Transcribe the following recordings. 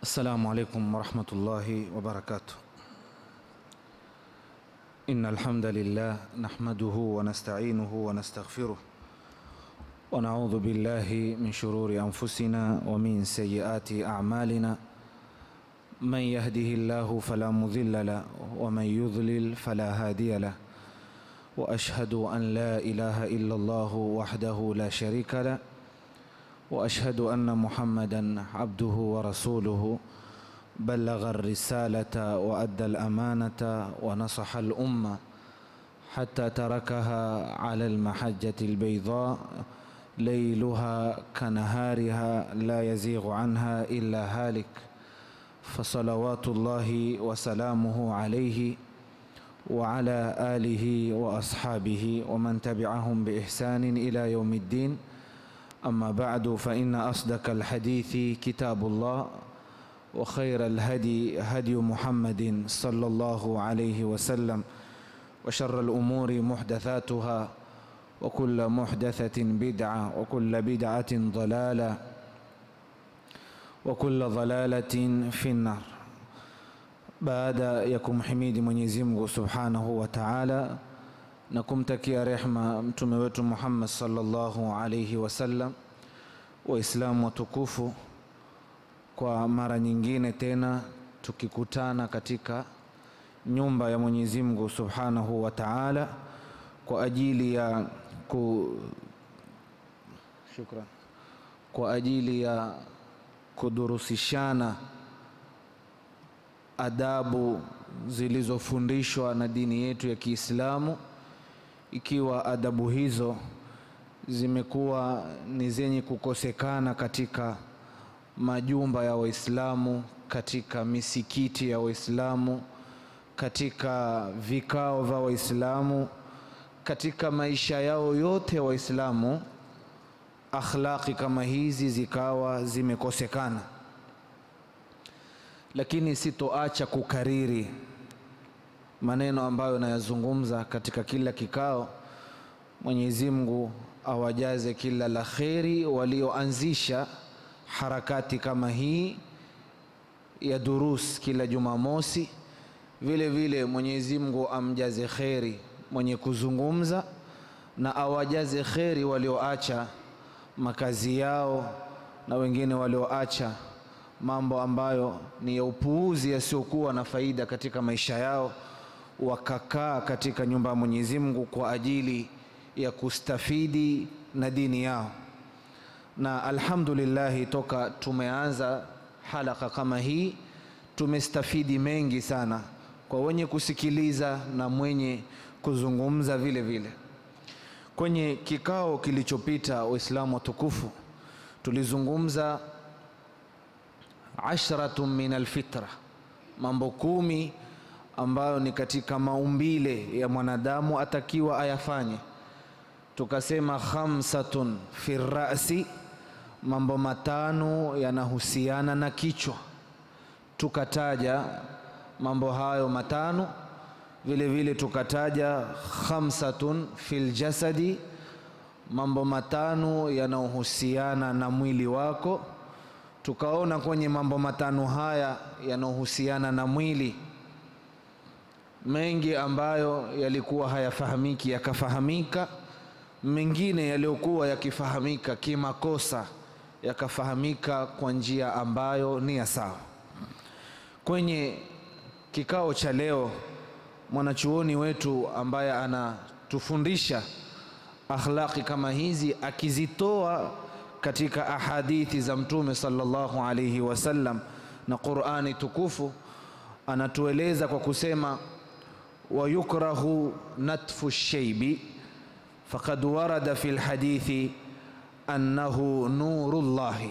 السلام عليكم ورحمة الله وبركاته إن الحمد لله نحمده ونستعينه ونستغفره ونعوذ بالله من شرور أنفسنا ومن سيئات أعمالنا من يهده الله فلا مضل له ومن يضلل فلا هادي له وأشهد أن لا إله إلا الله وحده لا شريك له واشهد ان محمدا عبده ورسوله بلغ الرساله وادى الامانه ونصح الامه حتى تركها على المحجه البيضاء ليلها كنهارها لا يزيغ عنها الا هالك فصلوات الله وسلامه عليه وعلى اله واصحابه ومن تبعهم باحسان الى يوم الدين أما بعد فإن أصدق الحديث كتاب الله وخير الهدي هدي محمد صلى الله عليه وسلم وشر الأمور محدثاتها وكل محدثة بدعة وكل بدعة ضلالة وكل ضلالة في النار baada ya kumhimidi Mwenyezi Mungu Subhanahu wa Ta'ala na kumtakia rehma mtume wetu Muhammad sallallahu alayhi wasallam. Waislamu watukufu, kwa mara nyingine tena tukikutana katika nyumba ya Mwenyezi Mungu Subhanahu wa Ta'ala kwa ajili ya ku shukran, kwa ajili ya kudurusishana adabu zilizofundishwa na dini yetu ya Kiislamu ikiwa adabu hizo zimekuwa ni zenye kukosekana katika majumba ya Waislamu, katika misikiti ya Waislamu, katika vikao vya Waislamu, katika maisha yao yote ya Waislamu, akhlaqi kama hizi zikawa zimekosekana. Lakini sitoacha kukariri maneno ambayo nayazungumza katika kila kikao. Mwenyezi Mungu awajaze kila la kheri walioanzisha harakati kama hii ya durus kila Jumamosi. Vile vile Mwenyezi Mungu amjaze kheri mwenye kuzungumza na awajaze kheri walioacha makazi yao na wengine walioacha mambo ambayo ni ya upuuzi yasiyokuwa na faida katika maisha yao wakakaa katika nyumba ya Mwenyezi Mungu kwa ajili ya kustafidi na dini yao. Na alhamdulillah, toka tumeanza halaka kama hii tumestafidi mengi sana kwa wenye kusikiliza na mwenye kuzungumza vile vile. Kwenye kikao kilichopita, Waislamu watukufu, tulizungumza ashratun min alfitra, mambo kumi ambayo ni katika maumbile ya mwanadamu atakiwa ayafanye. Tukasema khamsatun fi rasi, mambo matano yanahusiana na kichwa. Tukataja mambo hayo matano, vile vile tukataja khamsatun fil jasadi, mambo matano yanayohusiana na mwili wako. Tukaona kwenye mambo matano haya yanayohusiana na mwili mengi ambayo yalikuwa hayafahamiki yakafahamika, mengine yaliyokuwa yakifahamika kimakosa yakafahamika kwa njia ambayo ni ya sawa. Kwenye kikao cha leo, mwanachuoni wetu ambaye anatufundisha akhlaqi kama hizi akizitoa katika ahadithi za Mtume sallallahu alayhi wasallam na Qur'ani tukufu, anatueleza kwa kusema ويكره نتف الشيب فقد ورد في الحديث أنه نور الله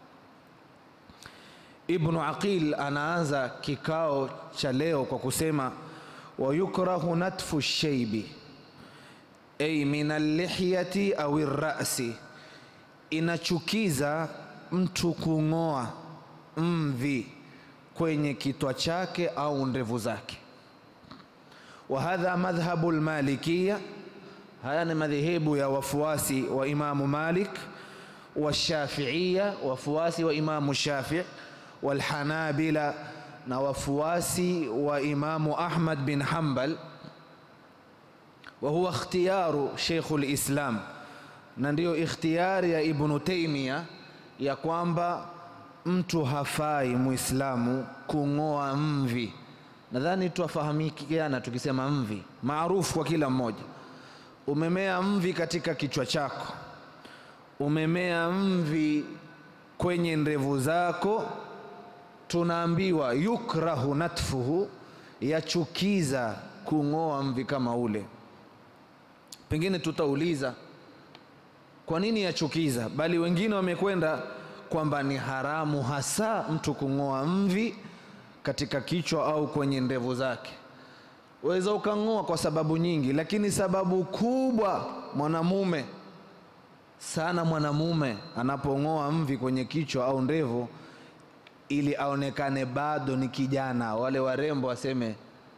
Ibnu Aqil anaanza kikao cha leo kwa kusema wayukrahu natfu sheibi ay min allihyati au rasi, inachukiza mtu kung'oa mvi kwenye kitwa chake au ndevu zake wa hadha madhhabu lmalikiya, haya ni madhehebu ya wafuasi wa Imamu Malik, washafiiya, wafuasi wa Imamu Shafii, walhanabila na wafuasi wa Imamu Ahmad bin Hanbal, wa huwa ikhtiyaru Sheikhul Islam, na ndiyo ikhtiyari ya Ibnu Taimia ya kwamba mtu hafai muislamu kung'oa mvi. Nadhani twafahamikiana tukisema mvi, maarufu kwa kila mmoja. Umemea mvi katika kichwa chako, umemea mvi kwenye ndevu zako, tunaambiwa yukrahu natfuhu, yachukiza kung'oa mvi kama ule. Pengine tutauliza kwa nini yachukiza, bali wengine wamekwenda kwamba ni haramu hasa mtu kung'oa mvi katika kichwa au kwenye ndevu zake. Waweza ukang'oa kwa sababu nyingi, lakini sababu kubwa mwanamume sana, mwanamume anapong'oa mvi kwenye kichwa au ndevu, ili aonekane bado ni kijana, wale warembo waseme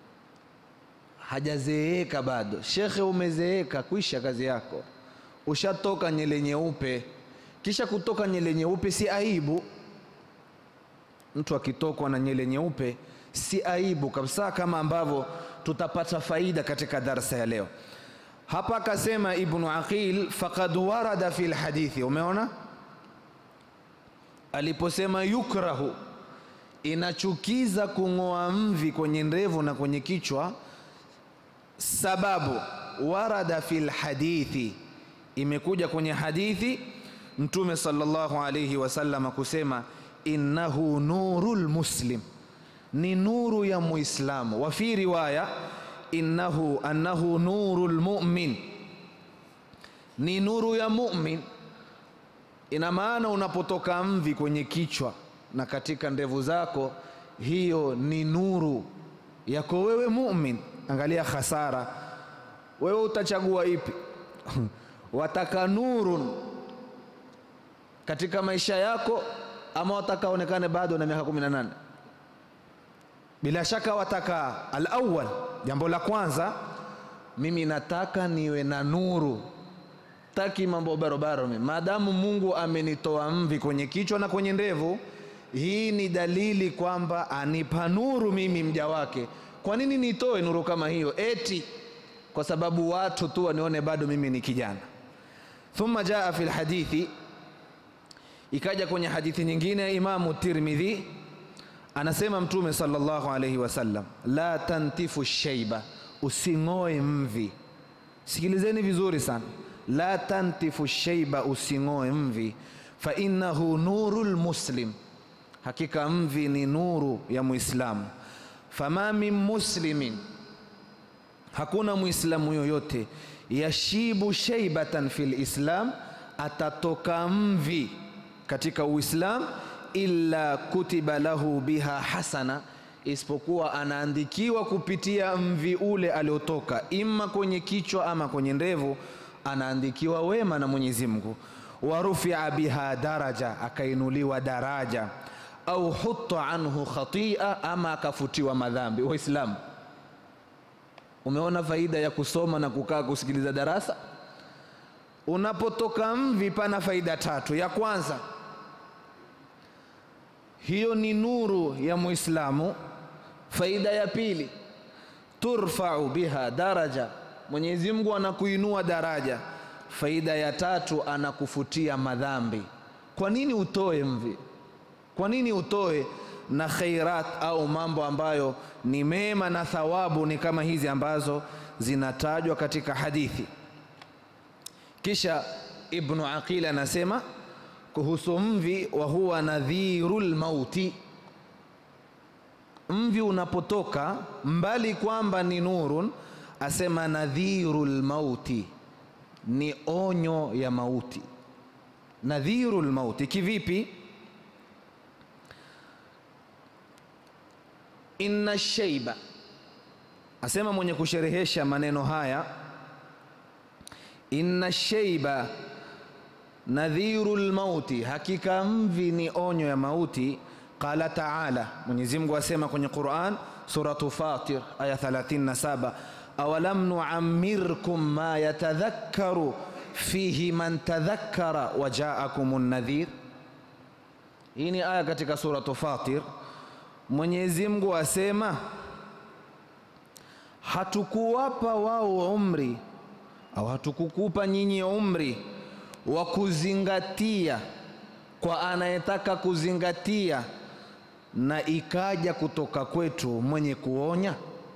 hajazeeka bado. Shekhe, umezeeka, kwisha kazi yako, ushatoka nyele nyeupe. Kisha kutoka nyele nyeupe si aibu. Mtu akitokwa na nyele nyeupe si aibu kabisa, kama ambavyo tutapata faida katika darsa ya leo. Hapa akasema Ibnu Aqil, faqad warada fi lhadithi. Umeona aliposema yukrahu, inachukiza kung'oa mvi kwenye ndevu na kwenye kichwa, sababu warada fi lhadithi, imekuja kwenye hadithi Mtume sallallahu alayhi wasallam kusema innahu nurul muslim, ni nuru ya Muislamu. Wa fi riwaya innahu annahu nurul mu'min, ni nuru ya mu'min. Ina maana unapotoka mvi kwenye kichwa na katika ndevu zako, hiyo ni nuru yako wewe mu'min. Angalia khasara, wewe utachagua ipi? wataka nurun katika maisha yako ama wataka onekane bado na miaka kumi na nane? Bila shaka wataka alawal, jambo la kwanza, mimi nataka niwe na nuru, taki mambo barobaro. Mimi maadamu Mungu amenitoa mvi kwenye kichwa na kwenye ndevu, hii ni dalili kwamba anipa nuru mimi mja wake. Kwa nini nitoe nuru kama hiyo? Eti kwa sababu watu tu wanione bado mimi ni kijana. Thumma jaa fi lhadithi Ikaja kwenye hadithi nyingine ya Imamu Tirmidhi, anasema Mtume sallallahu alayhi wasallam, la tantifu shaiba, using'oe mvi. Sikilizeni vizuri sana, la tantifu shaiba, using'oe mvi. Fa innahu nurul muslim, hakika mvi ni nuru ya Muislamu. Fama min muslimin, hakuna Muislamu yoyote, yashibu shaibatan fil islam, atatoka mvi katika Uislam illa kutiba lahu biha hasana, isipokuwa anaandikiwa kupitia mvi ule aliotoka, imma kwenye kichwa ama kwenye ndevu, anaandikiwa wema na Mwenyezi Mungu. Wa rufia biha daraja, akainuliwa daraja, au hutta anhu khatia, ama akafutiwa madhambi. Waislamu, umeona faida ya kusoma na kukaa kusikiliza darasa? Unapotoka mvi, pana faida tatu. Ya kwanza hiyo ni nuru ya Muislamu. Faida ya pili, turfau biha daraja, Mwenyezi Mungu anakuinua daraja. Faida ya tatu, anakufutia madhambi. Kwa nini utoe mvi? Kwa nini utoe na khairat au mambo ambayo ni mema na thawabu ni kama hizi ambazo zinatajwa katika hadithi? Kisha Ibnu Aqil anasema kuhusu mvi, wa huwa nadhirul mauti. Mvi unapotoka mbali kwamba ni nurun, asema nadhirul mauti, ni onyo ya mauti. Nadhirul mauti kivipi? Inna shaiba, asema mwenye kusherehesha maneno haya, inna shaiba nadhiru lmauti, hakika mvi ni onyo ya mauti. Qala taala, Mwenyezi Mungu asema kwenye Quran suratu Fatir aya 37, awalam nuammirkum ma yatadhakkaru fihi man tadhakkara wa jaakum nadhir, hii ni aya katika suratu Fatir. Mwenyezi Mungu asema hatukuwapa wao umri au hatukukupa nyinyi umri wa kuzingatia kwa anayetaka kuzingatia, na ikaja kutoka kwetu mwenye kuonya.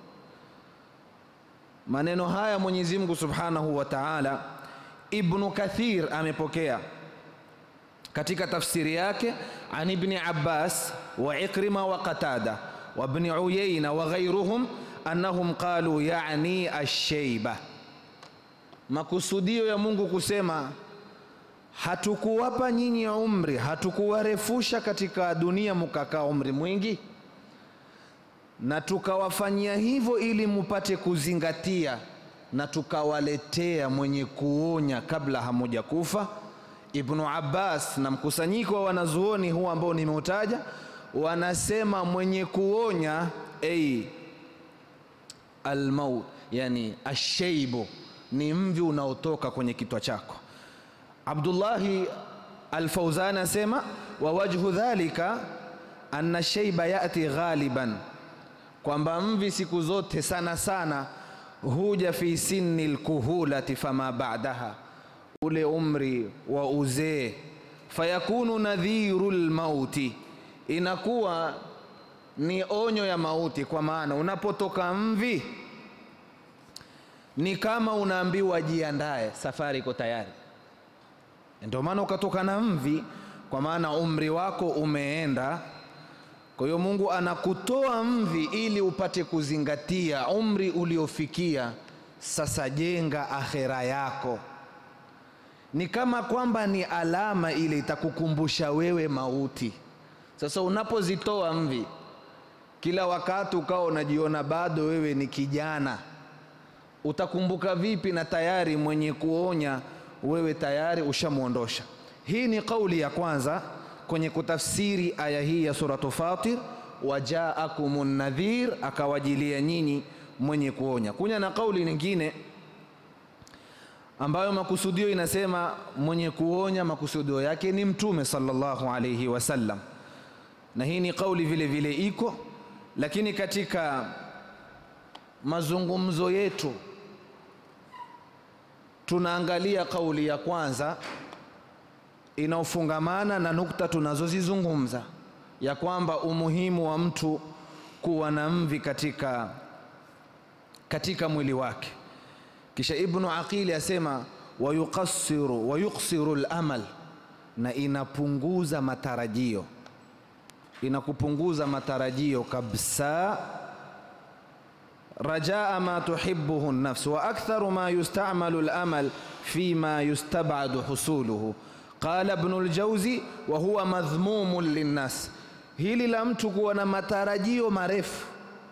Maneno haya Mwenyezi Mungu Subhanahu wa Ta'ala, Ibnu Kathir amepokea katika tafsiri yake an Ibni Abbas wa Ikrima wa Qatada wa Ibni Uyayna wa ghairuhum annahum qalu yani asheiba. Makusudio ya Mungu kusema hatukuwapa nyinyi umri, hatukuwarefusha katika dunia mukakaa umri mwingi, na tukawafanyia hivyo ili mupate kuzingatia, na tukawaletea mwenye kuonya kabla hamuja kufa. Ibnu Abbas na mkusanyiko wa wanazuoni huu ambao nimeutaja wanasema mwenye kuonya ei almaut, yani asheibu ni mvi unaotoka kwenye kitwa chako. Abdullahi Alfauzan asema wa wajhu dhalika anna sheiba yati ghaliban, kwamba mvi siku zote sana sana huja fi sinni lkuhulati fama ba'daha, ule umri wa uzee, fayakunu nadhiru lmauti, inakuwa ni onyo ya mauti. Kwa maana unapotoka mvi ni kama unaambiwa jiandae, safari iko tayari. Ndio maana ukatoka na mvi, kwa maana umri wako umeenda. Kwa hiyo Mungu anakutoa mvi ili upate kuzingatia umri uliofikia. Sasa jenga akhera yako, ni kama kwamba ni alama ile itakukumbusha wewe mauti. Sasa unapozitoa mvi kila wakati ukawa unajiona bado wewe ni kijana, utakumbuka vipi? Na tayari mwenye kuonya wewe tayari ushamwondosha. Hii ni kauli ya kwanza kwenye kutafsiri aya hii ya suratu Fatir, wajaakumun nadhir, akawajilia nyinyi mwenye kuonya. Kunya na kauli nyingine ambayo makusudio inasema mwenye kuonya makusudio yake ni Mtume sallallahu alayhi wasallam, na hii ni kauli vile vile iko, lakini katika mazungumzo yetu tunaangalia kauli ya kwanza inaofungamana na nukta tunazozizungumza ya kwamba umuhimu wa mtu kuwa na mvi katika, katika mwili wake. Kisha Ibnu Aqili asema wayuqassiru wayuksiru lamal, na inapunguza matarajio, inakupunguza matarajio kabisa rajaa ma tuhibbuhu nafs wa aktharu ma yustamalu al-amal fima yustabadu husuluhu qala Ibn al-Jawzi wa huwa madhmumun linnas. Hili la mtu kuwa na matarajio marefu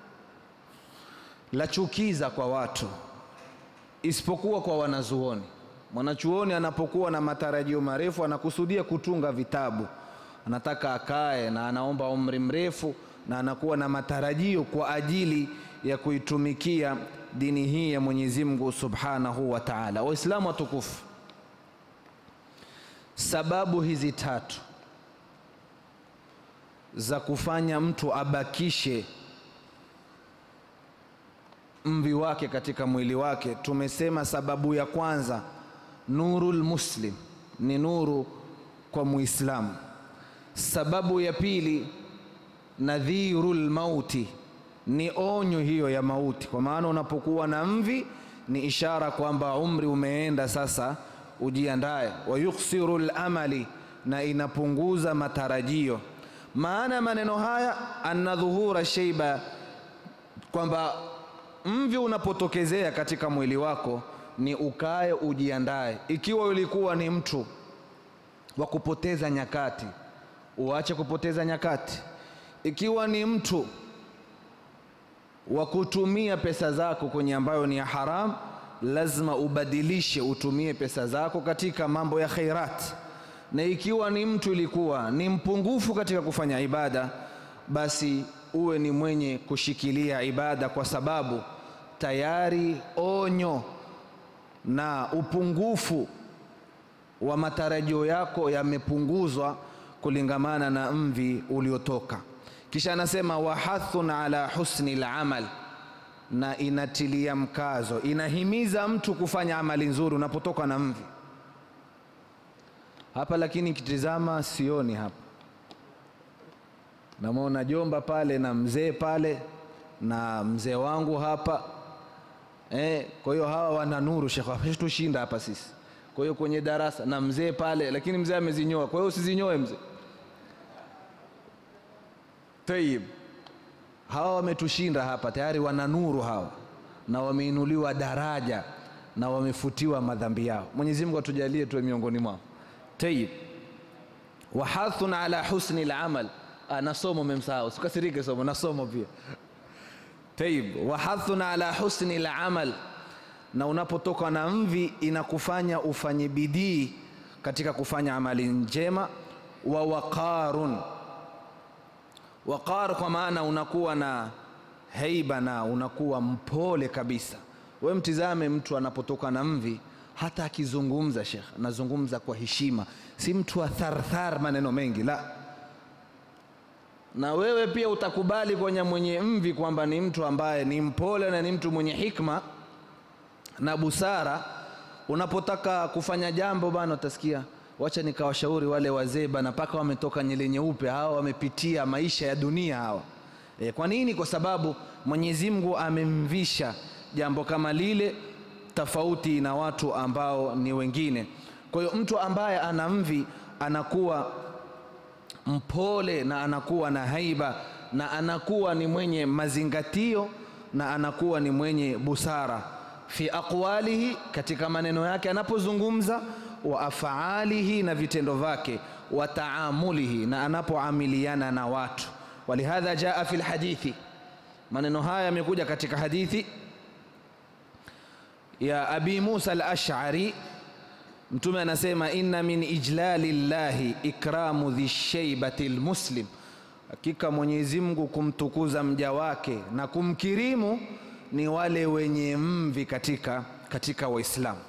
la chukiza kwa watu, isipokuwa kwa wanazuoni. Mwanachuoni anapokuwa na matarajio marefu anakusudia kutunga vitabu, anataka akae na anaomba umri mrefu na anakuwa na matarajio kwa ajili ya kuitumikia dini hii ya Mwenyezi Mungu Subhanahu wa Ta'ala. Waislamu watukufu, sababu hizi tatu za kufanya mtu abakishe mvi wake katika mwili wake, tumesema sababu ya kwanza, nurul muslim, ni nuru kwa Muislamu. Sababu ya pili, nadhirul mauti ni onyo hiyo ya mauti, kwa maana unapokuwa na mvi ni ishara kwamba umri umeenda, sasa ujiandae. wa yuksiru lamali, na inapunguza matarajio. Maana maneno haya anna dhuhura sheiba, kwamba mvi unapotokezea katika mwili wako ni ukae ujiandae. Ikiwa ulikuwa ni mtu wa kupoteza nyakati, uache kupoteza nyakati. Ikiwa ni mtu wa kutumia pesa zako kwenye ambayo ni ya haram, lazima ubadilishe, utumie pesa zako katika mambo ya khairat. Na ikiwa ni mtu ilikuwa ni mpungufu katika kufanya ibada, basi uwe ni mwenye kushikilia ibada, kwa sababu tayari onyo na upungufu wa matarajio yako yamepunguzwa kulingamana na mvi uliotoka. Kisha anasema wahathun ala husni lamal, na inatilia mkazo, inahimiza mtu kufanya amali nzuri unapotoka na mvi hapa. Lakini kitizama, sioni hapa, namwona jomba pale na mzee pale na mzee wangu hapa eh. Kwa hiyo hawa wana nuru, shekhe, tushinda hapa sisi. Kwa hiyo kwenye darasa na mzee pale, lakini mzee amezinyoa. Kwa hiyo usizinyoe mzee. Tayib, hawa wametushinda hapa tayari, wana nuru hawa, na wameinuliwa daraja na wamefutiwa madhambi yao. Mwenyezi Mungu atujalie tuwe miongoni mwao. Tayib, wahathun ala husni al-amal. Na somo memsahau, sikasirike somo na somo pia. Tayib, wahathun ala husni al-amal, na unapotoka na mvi inakufanya ufanye bidii katika kufanya amali njema. Wa waqarun waqar kwa maana unakuwa na heiba na unakuwa mpole kabisa. We mtizame mtu anapotoka na mvi, hata akizungumza, Shekh anazungumza kwa heshima, si mtu wa tharthar, maneno mengi la. Na wewe pia utakubali kwenye mwenye mvi kwamba ni mtu ambaye ni mpole na ni mtu mwenye hikma na busara. Unapotaka kufanya jambo bana, utasikia wacha nikawashauri wale wazee bana, mpaka wametoka nyele nyeupe, hawa wamepitia maisha ya dunia hawa. E, kwa nini? Kwa sababu Mwenyezi Mungu amemvisha jambo kama lile, tofauti na watu ambao ni wengine. Kwa hiyo mtu ambaye ana mvi anakuwa mpole na anakuwa na haiba na anakuwa ni mwenye mazingatio na anakuwa ni mwenye busara fi aqwalihi, katika maneno yake anapozungumza wa afaalihi na vitendo vyake, wa taamulihi na anapoamiliana na watu. Walihadha jaa fi lhadithi, maneno haya yamekuja katika hadithi ya Abi Musa al-Ash'ari. Mtume anasema inna min ijlali llahi ikramu dhi shaybati lmuslim, hakika Mwenyezi Mungu kumtukuza mja wake na kumkirimu ni wale wenye mvi katika, katika Waislamu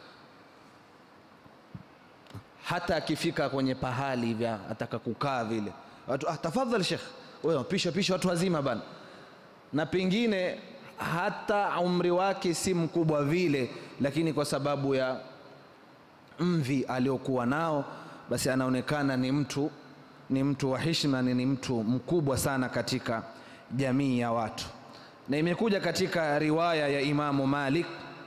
hata akifika kwenye pahali hivi ataka kukaa vile watu ah, tafadhali Sheikh, wewe pisha pisha watu wazima bana, na pengine hata umri wake si mkubwa vile, lakini kwa sababu ya mvi aliokuwa nao, basi anaonekana ni mtu ni mtu wa heshima, ni mtu mkubwa sana katika jamii ya watu. Na imekuja katika riwaya ya Imamu Malik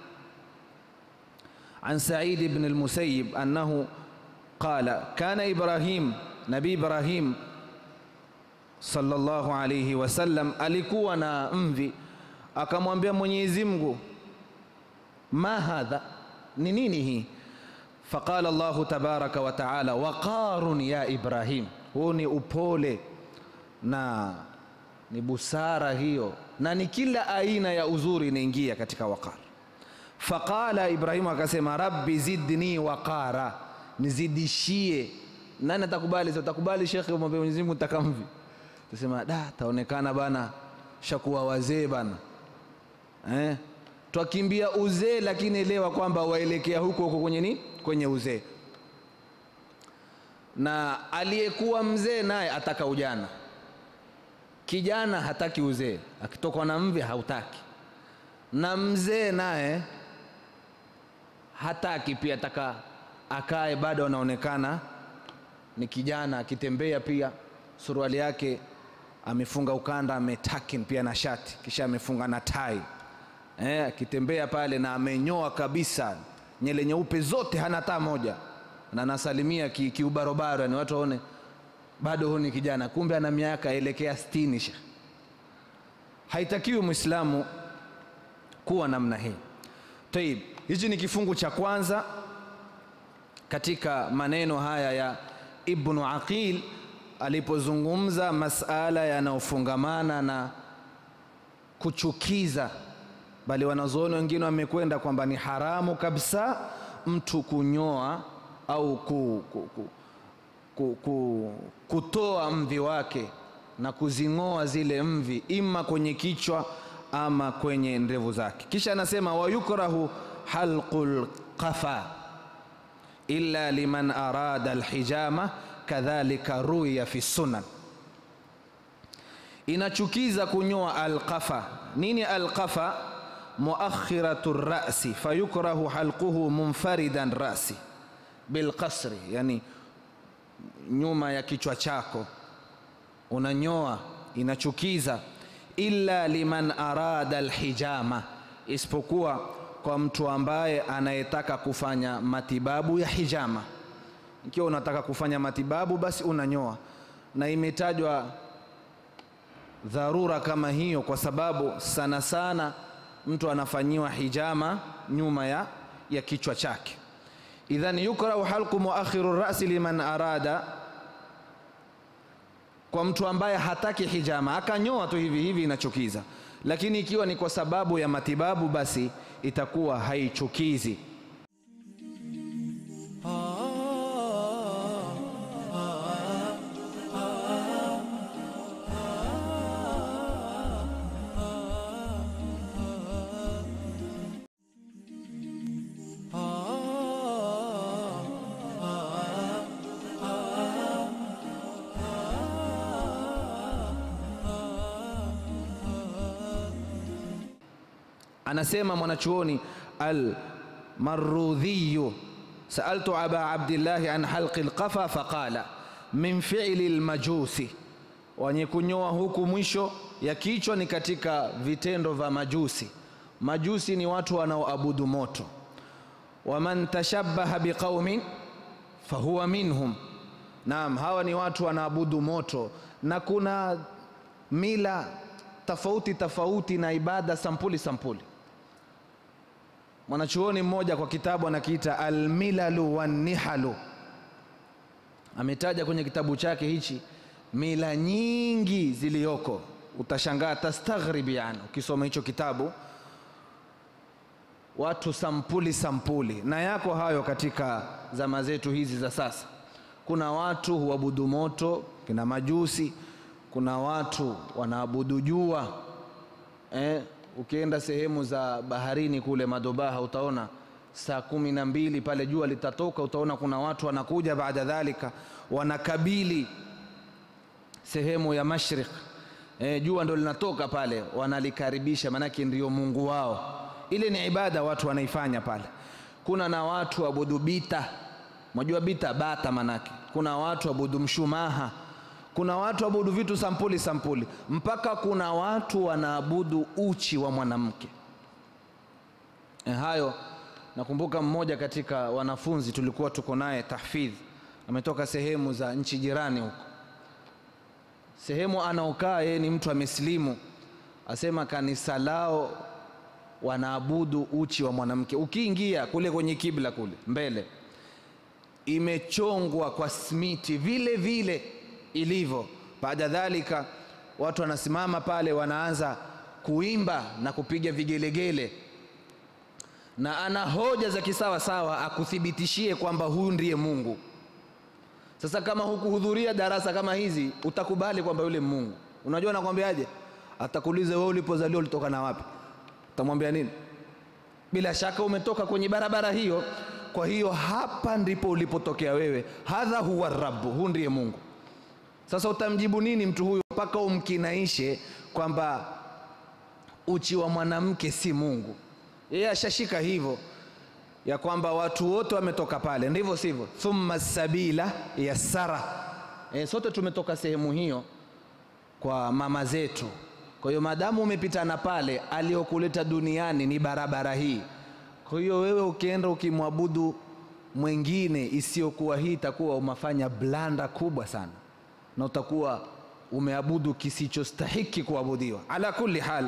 an Said ibn al-Musayyib annahu qala kana Ibrahim, Nabii Ibrahim sallallahu alayhi wasallam alikuwa na mvi, akamwambia Mwenyezi Mungu, ma hadha, ni nini hii? Faqala Allahu tabaraka wa taala, waqarun ya Ibrahim, huu ni upole na ni busara hiyo, na ni kila aina ya uzuri inaingia katika waqar. Faqala Ibrahimu akasema, rabbi zidni waqara nizidishie. Nani atakubali? Utakubali shekhe, umwambie Mwenyezi Mungu nataka mvi, tusema da, taonekana bana shakuwa wazee bana eh? Twakimbia uzee, lakini elewa kwamba waelekea huko huko kwenye nini, kwenye uzee. Na aliyekuwa mzee naye ataka ujana, kijana hataki uzee, akitokwa na mvi hautaki, na mzee naye hataki pia, ataka akae bado anaonekana ni kijana, akitembea pia suruali yake amefunga ukanda, ametakin pia na shati, kisha amefunga na tai eh, akitembea pale na amenyoa kabisa, nyele nyeupe zote, hana taa moja, na anasalimia kiubarobaro, ki yani watu waone bado huyu ni kijana, kumbe ana miaka elekea sitini. Sha haitakiwi Muislamu kuwa namna hii. Tayib, hichi ni kifungu cha kwanza katika maneno haya ya Ibnu Aqil alipozungumza masala yanayofungamana na kuchukiza, bali wanazuoni wengine wamekwenda kwamba ni haramu kabisa mtu kunyoa au ku, ku, ku, ku, ku, kutoa mvi wake na kuzing'oa zile mvi ima kwenye kichwa ama kwenye ndevu zake. Kisha anasema wayukrahu halqul qafa illa liman arada alhijama kadhalika ruya fi sunan. Inachukiza kunyoa alqafa. Nini alqafa? muakhiratu rasi fayukrahu halquhu munfaridan rasi bilqasri, yani nyuma ya kichwa chako unanyoa, inachukiza. Illa liman arada alhijama, isipokuwa kwa mtu ambaye anayetaka kufanya matibabu ya hijama. Ikiwa unataka kufanya matibabu, basi unanyoa, na imetajwa dharura kama hiyo kwa sababu sana sana mtu anafanyiwa hijama nyuma ya, ya kichwa chake. Idhan yukrahu halqu muakhiru rasi liman arada, kwa mtu ambaye hataki hijama akanyoa tu hivi hivi, inachukiza. Lakini ikiwa ni kwa sababu ya matibabu, basi itakuwa haichukizi. Anasema mwanachuoni Almarudhiyu, saaltu aba abdillahi an halqi lqafa faqala min fi'li lmajusi, wenye kunyoa huku mwisho ya kichwa ni katika vitendo vya majusi. Majusi ni watu wanaoabudu moto. Waman tashabbaha biqaumin fahuwa minhum, naam, hawa ni watu wanaabudu moto, na kuna mila tofauti tofauti na ibada sampuli sampuli. Mwanachuoni mmoja kwa kitabu anakiita Almilalu Wannihalu, ametaja kwenye kitabu chake hichi mila nyingi ziliyoko, utashangaa tastaghribi, yani ukisoma hicho kitabu, watu sampuli sampuli, na yako hayo katika zama zetu hizi za sasa. Kuna watu huabudu moto, kina majusi kuna watu wanaabudu jua eh, ukienda sehemu za baharini kule Madobaha utaona saa kumi na mbili pale jua litatoka, utaona kuna watu wanakuja baada dhalika wanakabili sehemu ya mashriq eh, jua ndo linatoka pale, wanalikaribisha, maanake ndio Mungu wao. Ile ni ibada watu wanaifanya pale. Kuna na watu waabudu bita, mwajua bita, bata manake. Kuna watu waabudu mshumaha kuna watu waabudu vitu sampuli sampuli, mpaka kuna watu wanaabudu uchi wa mwanamke. E, hayo nakumbuka mmoja katika wanafunzi tulikuwa tuko naye tahfidh, ametoka sehemu za nchi jirani huko, sehemu anaokaa yeye ni mtu amesilimu, asema kanisa lao wanaabudu uchi wa mwanamke. Ukiingia kule kwenye kibla kule mbele, imechongwa kwa smiti vile vile ilivyo. Baada dhalika, watu wanasimama pale, wanaanza kuimba na kupiga vigelegele, na ana hoja za kisawa sawa akuthibitishie kwamba huyu ndiye Mungu. Sasa kama hukuhudhuria darasa kama hizi, utakubali kwamba yule Mungu? Unajua nakwambiaje? Atakuuliza wewe, ulipozaliwa ulitoka na wapi? Utamwambia nini? Bila shaka umetoka kwenye barabara hiyo. Kwa hiyo hapa ndipo ulipotokea wewe, hadha huwa rabbu, huu ndiye Mungu. Sasa utamjibu nini mtu huyu mpaka umkinaishe kwamba uchi wa mwanamke si Mungu? Yeye ashashika hivyo ya kwamba watu wote wametoka pale, ndivyo sivyo? Thumma sabila yassara. E, sote tumetoka sehemu hiyo kwa mama zetu. Kwa hiyo madamu umepitana pale, aliyokuleta duniani ni barabara hii. Kwa hiyo wewe ukienda ukimwabudu mwingine isiyokuwa hii, itakuwa umefanya blanda kubwa sana na utakuwa umeabudu kisichostahiki kuabudiwa. Ala kulli hal,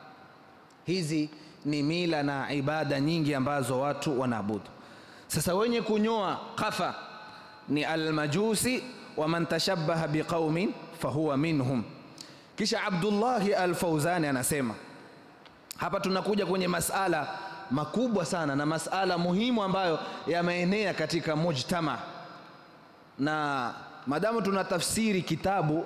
hizi ni mila na ibada nyingi ambazo watu wanaabudu. Sasa wenye kunyoa kafa ni almajusi wa man tashabbaha biqaumin fahuwa minhum. Kisha Abdullahi Alfauzani anasema hapa tunakuja kwenye masala makubwa sana na masala muhimu ambayo yameenea katika mujtama na madamu tunatafsiri kitabu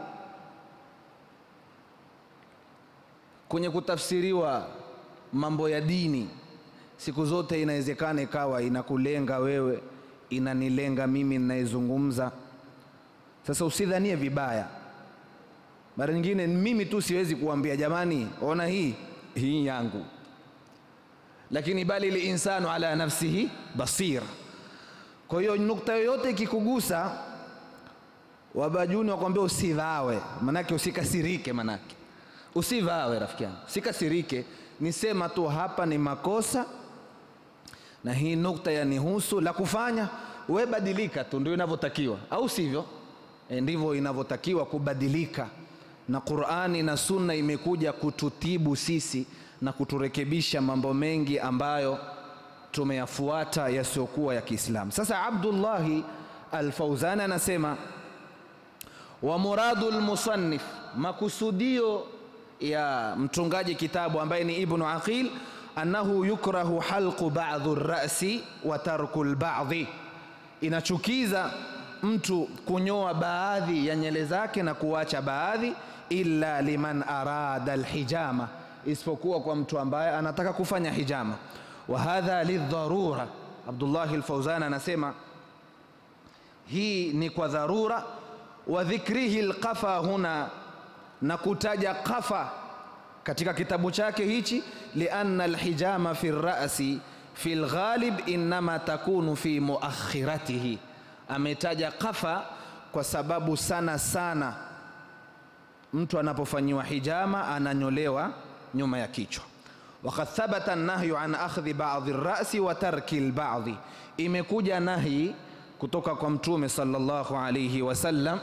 kwenye kutafsiriwa mambo ya dini, siku zote inawezekana ikawa inakulenga wewe, inanilenga mimi ninayezungumza, Sasa usidhanie vibaya. Mara nyingine mimi tu siwezi kuambia jamani, ona hii hii yangu, lakini bali linsanu ala nafsihi basir. Kwa hiyo nukta yoyote ikikugusa, wabajuni wakwambia usivawe, manake usikasirike, manake usivawe, rafiki yangu, usikasirike, nisema tu hapa ni makosa na hii nukta yanihusu, la kufanya we badilika tu, ndio inavyotakiwa, au sivyo? E, ndivyo inavyotakiwa kubadilika, na Qur'ani na Sunna imekuja kututibu sisi na kuturekebisha mambo mengi ambayo tumeyafuata yasiyokuwa ya Kiislamu. Sasa Abdullahi Al-Fauzan anasema wa muradu al-musannif, makusudio ya mtungaji kitabu ambaye ni Ibnu Aqil annahu yukrahu halqu ba'dhi ar-ra'si wa tarku al-ba'dhi, inachukiza mtu kunyoa baadhi ya nyele zake na kuacha baadhi, illa liman arada alhijama, isipokuwa kwa mtu ambaye anataka kufanya hijama. Wa hadha lidharura. Abdullah al-Fawzan anasema hii ni kwa dharura. Wa dhikrihi alqafa huna, na kutaja qafa katika kitabu chake hichi, lianna alhijama fi rasi fi lghalib innama takunu fi muakhiratihi ametaja qafa kwa sababu sana sana mtu anapofanyiwa hijama ananyolewa nyuma ya kichwa. Wakad thabata nahyu an akhdhi ba'dhi rasi wa tarki lbadhi, imekuja nahi kutoka kwa Mtume sallallahu alayhi wasallam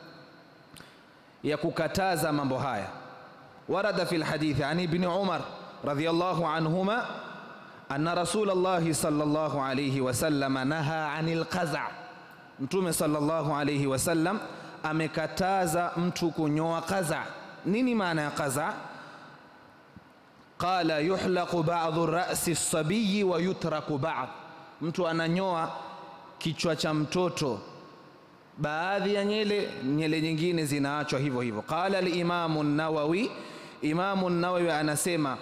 ya kukataza mambo haya. Warada fi lhadithi an ibni Umar radhiyallahu anhuma anna Rasulallahi sallallahu alayhi wasallam naha anil qaza Mtume sallallahu alayhi wasallam amekataza mtu kunyoa qaza. Nini maana ya qaza? Qala yuhlaqu ba'dhu ra'si sabiyi wa yutraku ba'd, mtu ananyoa kichwa cha mtoto, baadhi ya nyele, nyele nyingine zinaachwa hivyo hivyo. Qala al-Imamu an-Nawawi, Imamu an-Nawawi anasema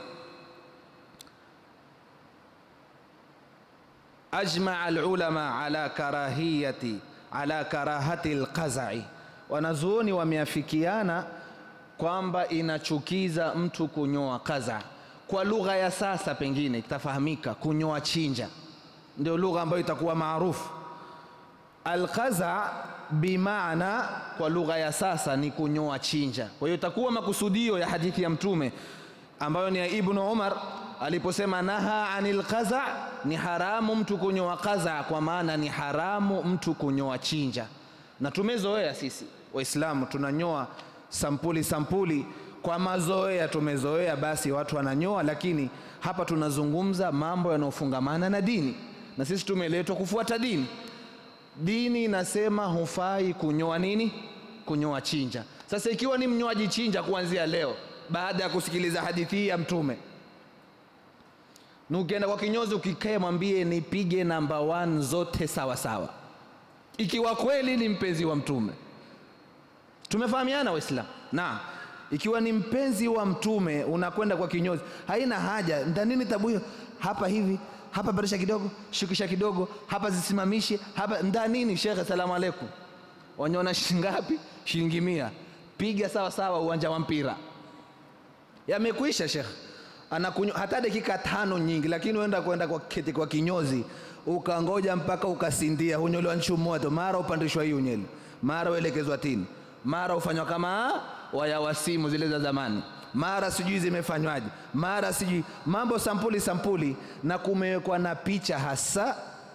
ajmaa alulama ala karahiyati ala karahati alqazai, wanazuoni wameafikiana kwamba inachukiza mtu kunyoa qaza. Kwa lugha ya sasa pengine itafahamika kunyoa chinja, ndio lugha ambayo itakuwa maarufu. Alqaza bimaana kwa lugha ya sasa ni kunyoa chinja. Kwa hiyo itakuwa makusudio ya hadithi ya Mtume ambayo ni ya Ibnu Umar aliposema naha anil qaza, ni haramu mtu kunyoa qaza, kwa maana ni haramu mtu kunyoa chinja. Na tumezoea sisi Waislamu tunanyoa sampuli sampuli kwa mazoea, tumezoea basi watu wananyoa, lakini hapa tunazungumza mambo yanayofungamana na dini, na sisi tumeletwa kufuata dini. Dini inasema hufai kunyoa nini? Kunyoa chinja. Sasa ikiwa ni mnyoaji chinja kuanzia leo, baada ya kusikiliza hadithi hii ya Mtume na ukienda kwa kinyozi ukikae, mwambie nipige namba one zote sawa sawa, ikiwa kweli ni mpenzi wa Mtume. Tumefahamiana Waislamu? Na ikiwa ni mpenzi wa Mtume unakwenda kwa kinyozi, haina haja ndanini tabu hiyo, hapa hivi hapa, barisha kidogo, shukisha kidogo, hapa zisimamishe, hapa ndanini. Shekhe, salamu alaikum, wanyona shilingi ngapi? Shilingi mia. Piga sawa sawa, uwanja wa mpira. Yamekwisha shekhe anakunywa hata dakika tano nyingi, lakini uenda kwenda kwa keti kwa kinyozi ukangoja mpaka ukasindia, hunyolewa nchu moto, mara upandishwa hii unyele, mara uelekezwa tini, mara ufanywa kama waya wa simu zile za zamani, mara sijui zimefanywaje, mara sijui mambo sampuli sampuli, na kumewekwa na picha hasa.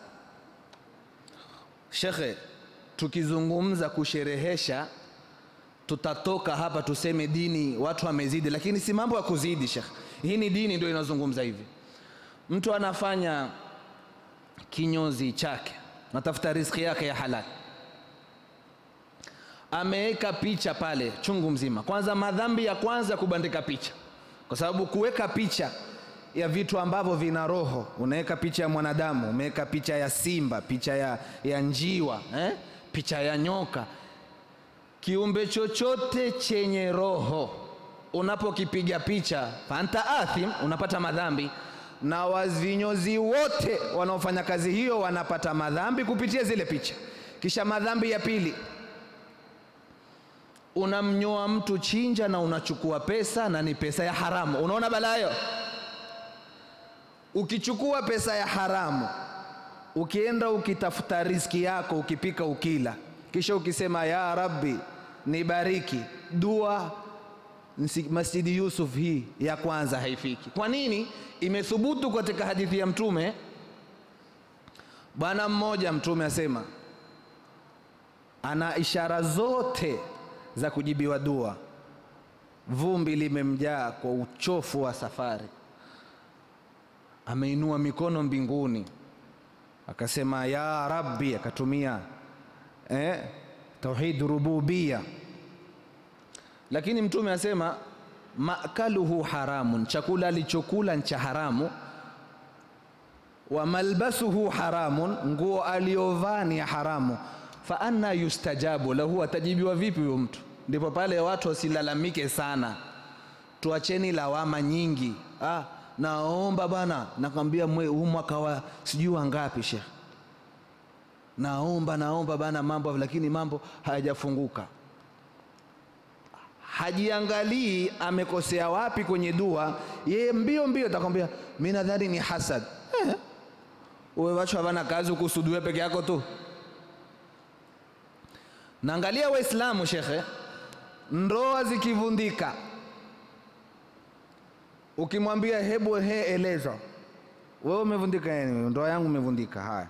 Shekhe, tukizungumza kusherehesha tutatoka hapa tuseme dini watu wamezidi, lakini si mambo ya kuzidi shekhe. Hii ni dini ndio inazungumza hivi. Mtu anafanya kinyozi chake, natafuta riziki yake ya halali, ameweka picha pale chungu mzima. Kwanza, madhambi ya kwanza kubandika picha, kwa sababu kuweka picha ya vitu ambavyo vina roho, unaweka picha ya mwanadamu, umeweka picha ya simba, picha ya, ya njiwa eh? picha ya nyoka, kiumbe chochote chenye roho unapokipiga picha fanta athim, unapata madhambi, na wazinyozi wote wanaofanya kazi hiyo wanapata madhambi kupitia zile picha. Kisha madhambi ya pili, unamnyoa mtu chinja na unachukua pesa na ni pesa ya haramu. Unaona balaa hiyo? Ukichukua pesa ya haramu, ukienda ukitafuta riziki yako, ukipika ukila, kisha ukisema ya Rabbi nibariki, dua Nsi- Masjidi Yusuf hii ya kwanza haifiki. Kwa nini? Imethubutu katika hadithi ya Mtume. Bwana mmoja Mtume asema ana ishara zote za kujibiwa dua. Vumbi limemjaa kwa uchofu wa safari, ameinua mikono mbinguni akasema ya Rabbi, akatumia eh, tauhid rububia lakini mtume asema makaluhu haramun, chakula alichokula ni cha haramu. Wa malbasuhu haramun, nguo aliyovaa ni ya haramu. Fa anna yustajabu lahu, atajibiwa vipi huyo mtu? Ndipo pale watu wasilalamike sana, tuacheni lawama nyingi. Ah, naomba bwana, nakwambia mwe- huu mwaka wa sijui wangapi shekh, naomba naomba bana mambo, lakini mambo hayajafunguka hajiangalii amekosea wapi kwenye dua, yeye mbio mbio atakwambia mi nadhani ni hasad. Eh, uwe watu havana kazi ukusudue peke yako tu. Naangalia Waislamu shekhe, ndoa zikivundika, ukimwambia hebu he eleza wewe umevundika nini? Ndoa yangu imevundika. Haya,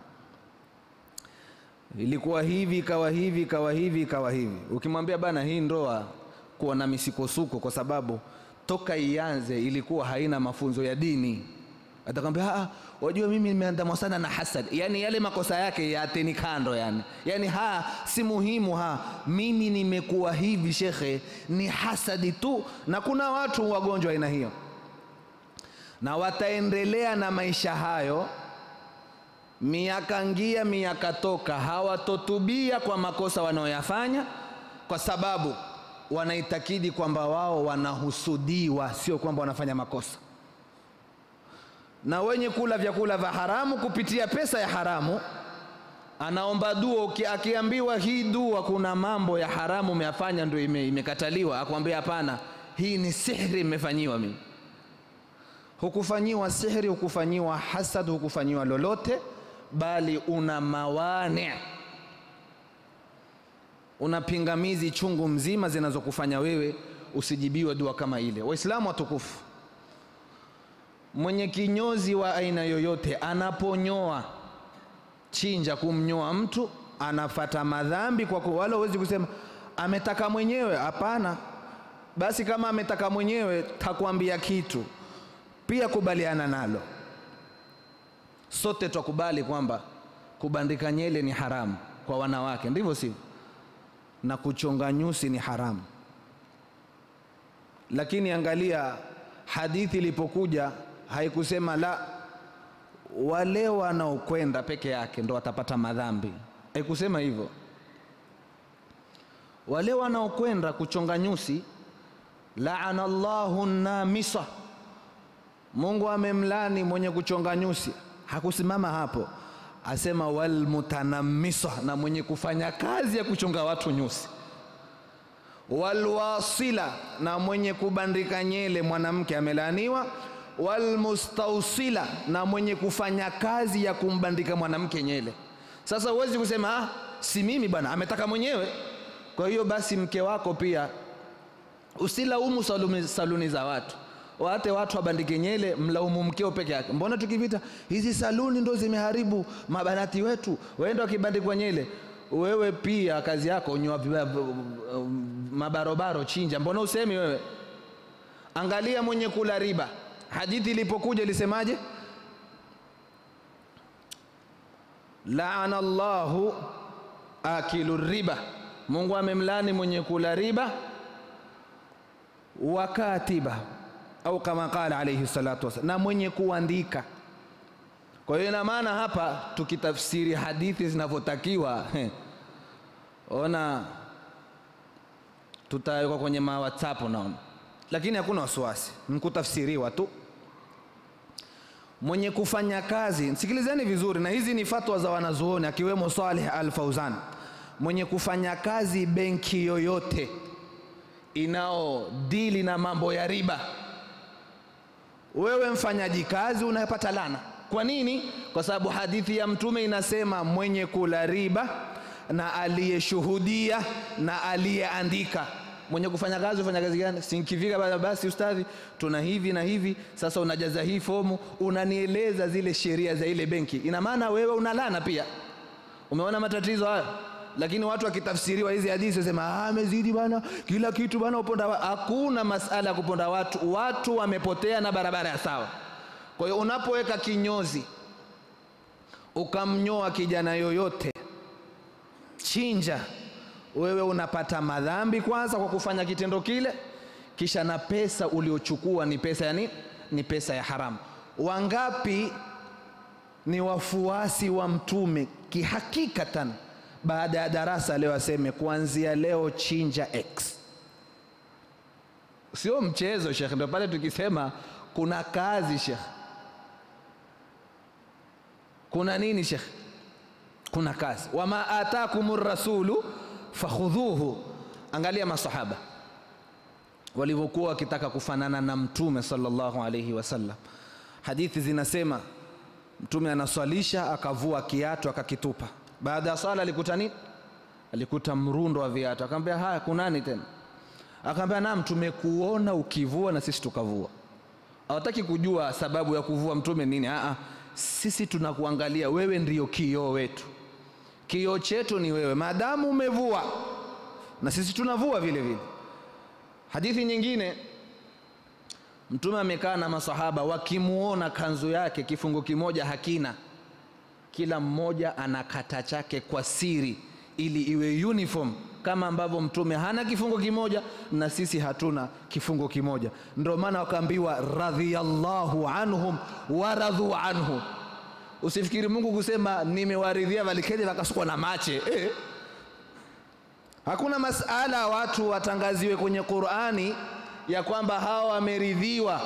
ilikuwa hivi ikawa hivi ikawa hivi ikawa hivi. Ukimwambia bana, hii ndoa kuwa na misikosuko kwa sababu toka ianze ilikuwa haina mafunzo ya dini, atakwambia ah, wajua mimi nimeandamwa sana na hasad. Yani yale makosa yake yateni kando, yani yani ha si muhimu, ha mimi nimekuwa hivi shekhe, ni hasadi tu. Na kuna watu wagonjwa aina hiyo, na wataendelea na maisha hayo miaka ngia miaka toka, hawatotubia kwa makosa wanaoyafanya kwa sababu wanaitakidi kwamba wao wanahusudiwa, sio kwamba wanafanya makosa. Na wenye kula vyakula vya haramu kupitia pesa ya haramu, anaomba dua. uki- Akiambiwa hii dua kuna mambo ya haramu umeyafanya, ndio ime, imekataliwa, akwambia hapana, hii ni sihri imefanyiwa mimi. Hukufanyiwa sihri, hukufanyiwa hasad, hukufanyiwa lolote, bali una mawani una pingamizi chungu mzima zinazokufanya wewe usijibiwe dua kama ile. Waislamu watukufu, mwenye kinyozi wa aina yoyote anaponyoa chinja, kumnyoa mtu anafata madhambi kwa kuwa, wala huwezi kusema ametaka mwenyewe. Hapana. Basi kama ametaka mwenyewe, takwambia kitu pia, kubaliana nalo. Sote twakubali kwamba kubandika nyele ni haramu kwa wanawake, ndivyo sivyo? na kuchonga nyusi ni haramu. Lakini angalia hadithi ilipokuja, haikusema la wale wanaokwenda peke yake ndo watapata madhambi, haikusema hivyo. Wale wanaokwenda kuchonga nyusi, laana Allahu namisa, Mungu amemlani mwenye kuchonga nyusi. Hakusimama hapo asema walmutanamisa, na mwenye kufanya kazi ya kuchonga watu nyusi. Walwasila, na mwenye kubandika nyele mwanamke amelaaniwa. Walmustausila, na mwenye kufanya kazi ya kumbandika mwanamke nyele. Sasa huwezi kusema ah, si mimi bwana, ametaka mwenyewe. Kwa hiyo basi mke wako pia usilaumu saluni, saluni za watu waate watu wabandike nyele, mlaumu mkeo peke yake. Mbona tukivita hizi saluni ndo zimeharibu mabanati wetu, waenda wakibandikwa nyele. Wewe pia kazi yako unyoa mabarobaro, chinja. Mbona usemi wewe? Angalia mwenye kula riba, hadithi ilipokuja ilisemaje? laana Allahu akilu riba, Mungu amemlani mwenye kula riba, wakatiba au kama qala alayhi salatu wasallam, na mwenye kuandika. Kwa hiyo ina maana hapa tukitafsiri hadithi zinavyotakiwa, ona tutawekwa kwenye ma WhatsApp naona, lakini hakuna wasiwasi, nkutafsiriwa tu. Mwenye kufanya kazi, sikilizeni vizuri, na hizi ni fatwa za wanazuoni akiwemo Saleh Al Fauzan. Mwenye kufanya kazi benki yoyote inaodili na mambo ya riba, wewe mfanyaji kazi unapata lana. Kwa nini? Kwa sababu hadithi ya Mtume inasema mwenye kula riba na aliyeshuhudia na aliyeandika. Mwenye kufanya kazi ufanya kazi gani? Sinkifika basi, ustadhi, tuna hivi na hivi, sasa unajaza hii fomu, unanieleza zile sheria za ile benki. Ina maana wewe unalana pia. Umeona matatizo hayo? Lakini watu wakitafsiriwa hizi hadithi wasema amezidi bana, kila kitu bana, uponda wa. Hakuna masala ya kuponda watu, watu wamepotea na barabara ya sawa. Kwa hiyo unapoweka kinyozi ukamnyoa kijana yoyote, chinja, wewe unapata madhambi kwanza kwa kufanya kitendo kile, kisha na pesa uliochukua ni pesa ya nini? Ni pesa ya haramu. Wangapi ni wafuasi wa Mtume kihakikatan, baada ya darasa leo aseme kuanzia leo chinja X. Sio mchezo Sheikh, ndio pale tukisema kuna kazi Sheikh. Kuna nini Sheikh? Kuna kazi. Wama atakumur rasulu fakhudhuhu. Angalia masahaba walivyokuwa wakitaka kufanana na Mtume sallallahu alayhi wasallam. Hadithi zinasema Mtume anaswalisha akavua kiatu akakitupa. Baada ya swala alikuta nini? Alikuta mrundo wa viatu. Akamwambia, haya kunani tena? Akamwambia, naam, tumekuona ukivua na sisi tukavua. Hawataki kujua sababu ya kuvua Mtume nini? Aa, sisi tunakuangalia wewe, ndiyo kioo wetu, kioo chetu ni wewe. Maadamu umevua na sisi tunavua vile vile. Hadithi nyingine Mtume amekaa na masahaba wakimuona kanzu yake kifungo kimoja hakina, kila mmoja anakata chake kwa siri ili iwe uniform, kama ambavyo Mtume hana kifungo kimoja na sisi hatuna kifungo kimoja. Ndio maana wakaambiwa radhiyallahu anhum waradhu anhu. Usifikiri Mungu kusema nimewaridhia waliketi wakasukwa na mache eh. Hakuna masala watu watangaziwe kwenye Qur'ani ya kwamba hawa wameridhiwa,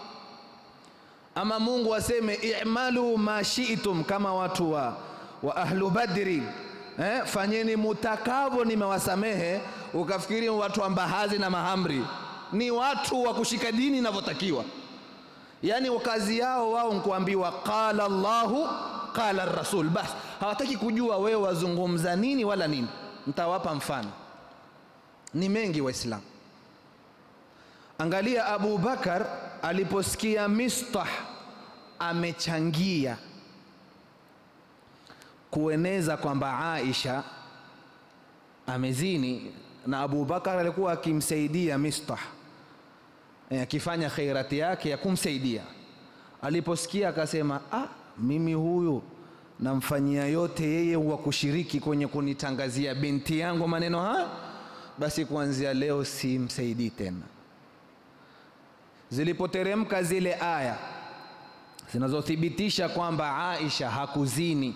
ama Mungu aseme i'malu ma shi'tum, kama watu wa, wa ahlu badri eh, fanyeni mutakavyo, nimewasamehe. Ukafikiri watu wa mbahazi na mahamri ni watu wa kushika dini inavyotakiwa. Yaani kazi yao wao nkuambiwa qala Allahu qala rasul, basi hawataki kujua wewe wazungumza nini wala nini. Mtawapa mfano, ni mengi Waislamu. Angalia Abu Bakar aliposikia Mistah amechangia kueneza kwamba Aisha amezini, na Abu Bakar alikuwa akimsaidia Mistah akifanya e, khairati yake ya kumsaidia. Aliposikia akasema, ah, mimi huyu namfanyia yote yeye wa kushiriki kwenye kunitangazia binti yangu maneno haya, basi kuanzia leo simsaidii tena. Zilipoteremka zile aya zinazothibitisha kwamba Aisha hakuzini,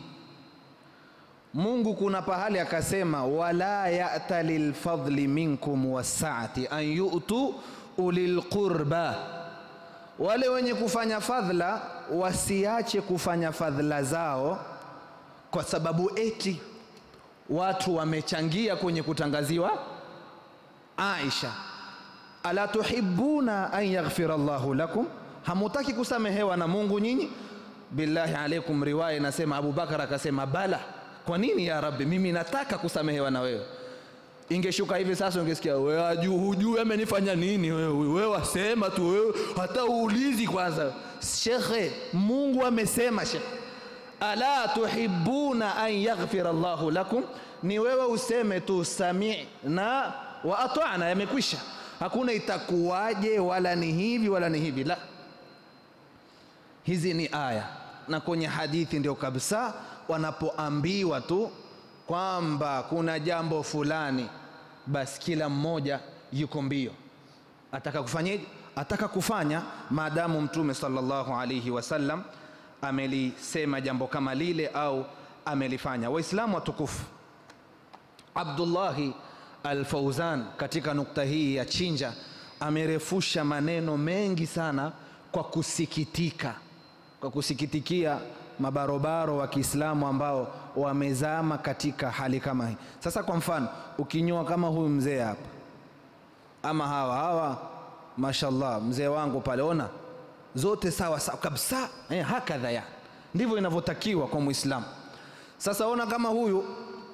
Mungu kuna pahali akasema, wala ya'ta lilfadli minkum wasaati an yu'tu ulil qurba, wale wenye kufanya fadhla wasiache kufanya fadhla zao kwa sababu eti watu wamechangia kwenye kutangaziwa Aisha. Ala tuhibbuna an yaghfira Allahu lakum, hamutaki kusamehewa na Mungu nyinyi? Billahi alaikum, riwaya inasema Abu Bakar akasema bala. Kwa nini ya Rabbi, mimi nataka kusamehewa na wewe. Ingeshuka hivi sasa, ungesikia wewe hujui amenifanya nini wewe, wewe wasema tu wewe, hata uulizi kwanza. Shekhe, Mungu amesema shekhe, ala tuhibbuna an yaghfira Allahu lakum, ni wewe useme tu sami'na wa ata'na, yamekwisha. Hakuna itakuwaje wala ni hivi wala ni hivi, la. Hizi ni aya na kwenye hadithi ndio kabisa, wanapoambiwa tu kwamba kuna jambo fulani, basi kila mmoja yuko mbio, ataka kufanyaje? Ataka kufanya, maadamu Mtume sallallahu alaihi wasallam amelisema jambo kama lile au amelifanya. Waislamu watukufu, Abdullahi Al-Fauzan katika nukta hii ya chinja amerefusha maneno mengi sana kwa kusikitika, kwa kusikitikia mabarobaro wa Kiislamu ambao wamezama katika hali kama hii. Sasa kwa mfano, ukinyoa kama huyu mzee hapa, ama hawa hawa mashallah mzee wangu pale ona zote sawa sawa kabisa eh, hakadha ya ndivyo inavyotakiwa kwa muislamu sasa ona kama huyu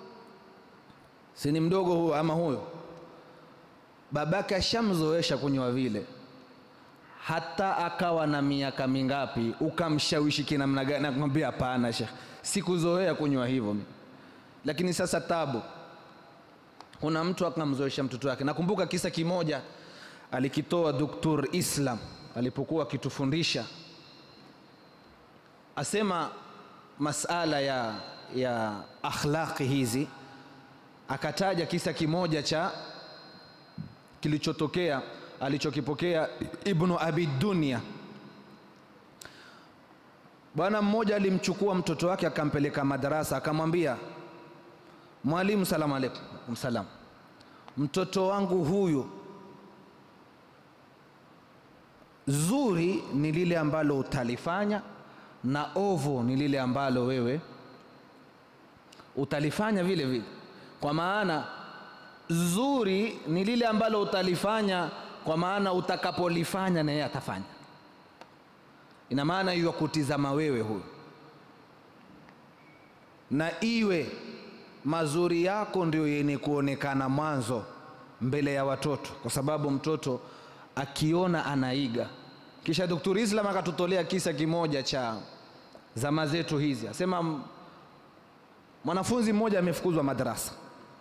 si ni mdogo huyu ama huyo babake ashamzoesha kunywa vile hata akawa na miaka mingapi ukamshawishi kinamna gani nakwambia hapana shekh sikuzoea kunywa hivyo mimi lakini sasa tabu kuna mtu akamzoesha mtoto wake nakumbuka kisa kimoja alikitoa doktor islam alipokuwa akitufundisha asema masala ya, ya akhlaqi hizi akataja kisa kimoja cha kilichotokea alichokipokea ibnu abi dunia bwana mmoja alimchukua mtoto wake akampeleka madarasa akamwambia mwalimu salamu alaikum salam mtoto wangu huyu zuri ni lile ambalo utalifanya na ovu ni lile ambalo wewe utalifanya vile vile kwa maana zuri ni lile ambalo utalifanya kwa maana utakapolifanya na yeye atafanya ina maana hiyo kutizama wewe huyo na iwe mazuri yako ndio yenye kuonekana mwanzo mbele ya watoto kwa sababu mtoto akiona anaiga kisha Dr. Islam akatutolea kisa kimoja cha zama zetu hizi asema m- mwanafunzi mmoja amefukuzwa madarasa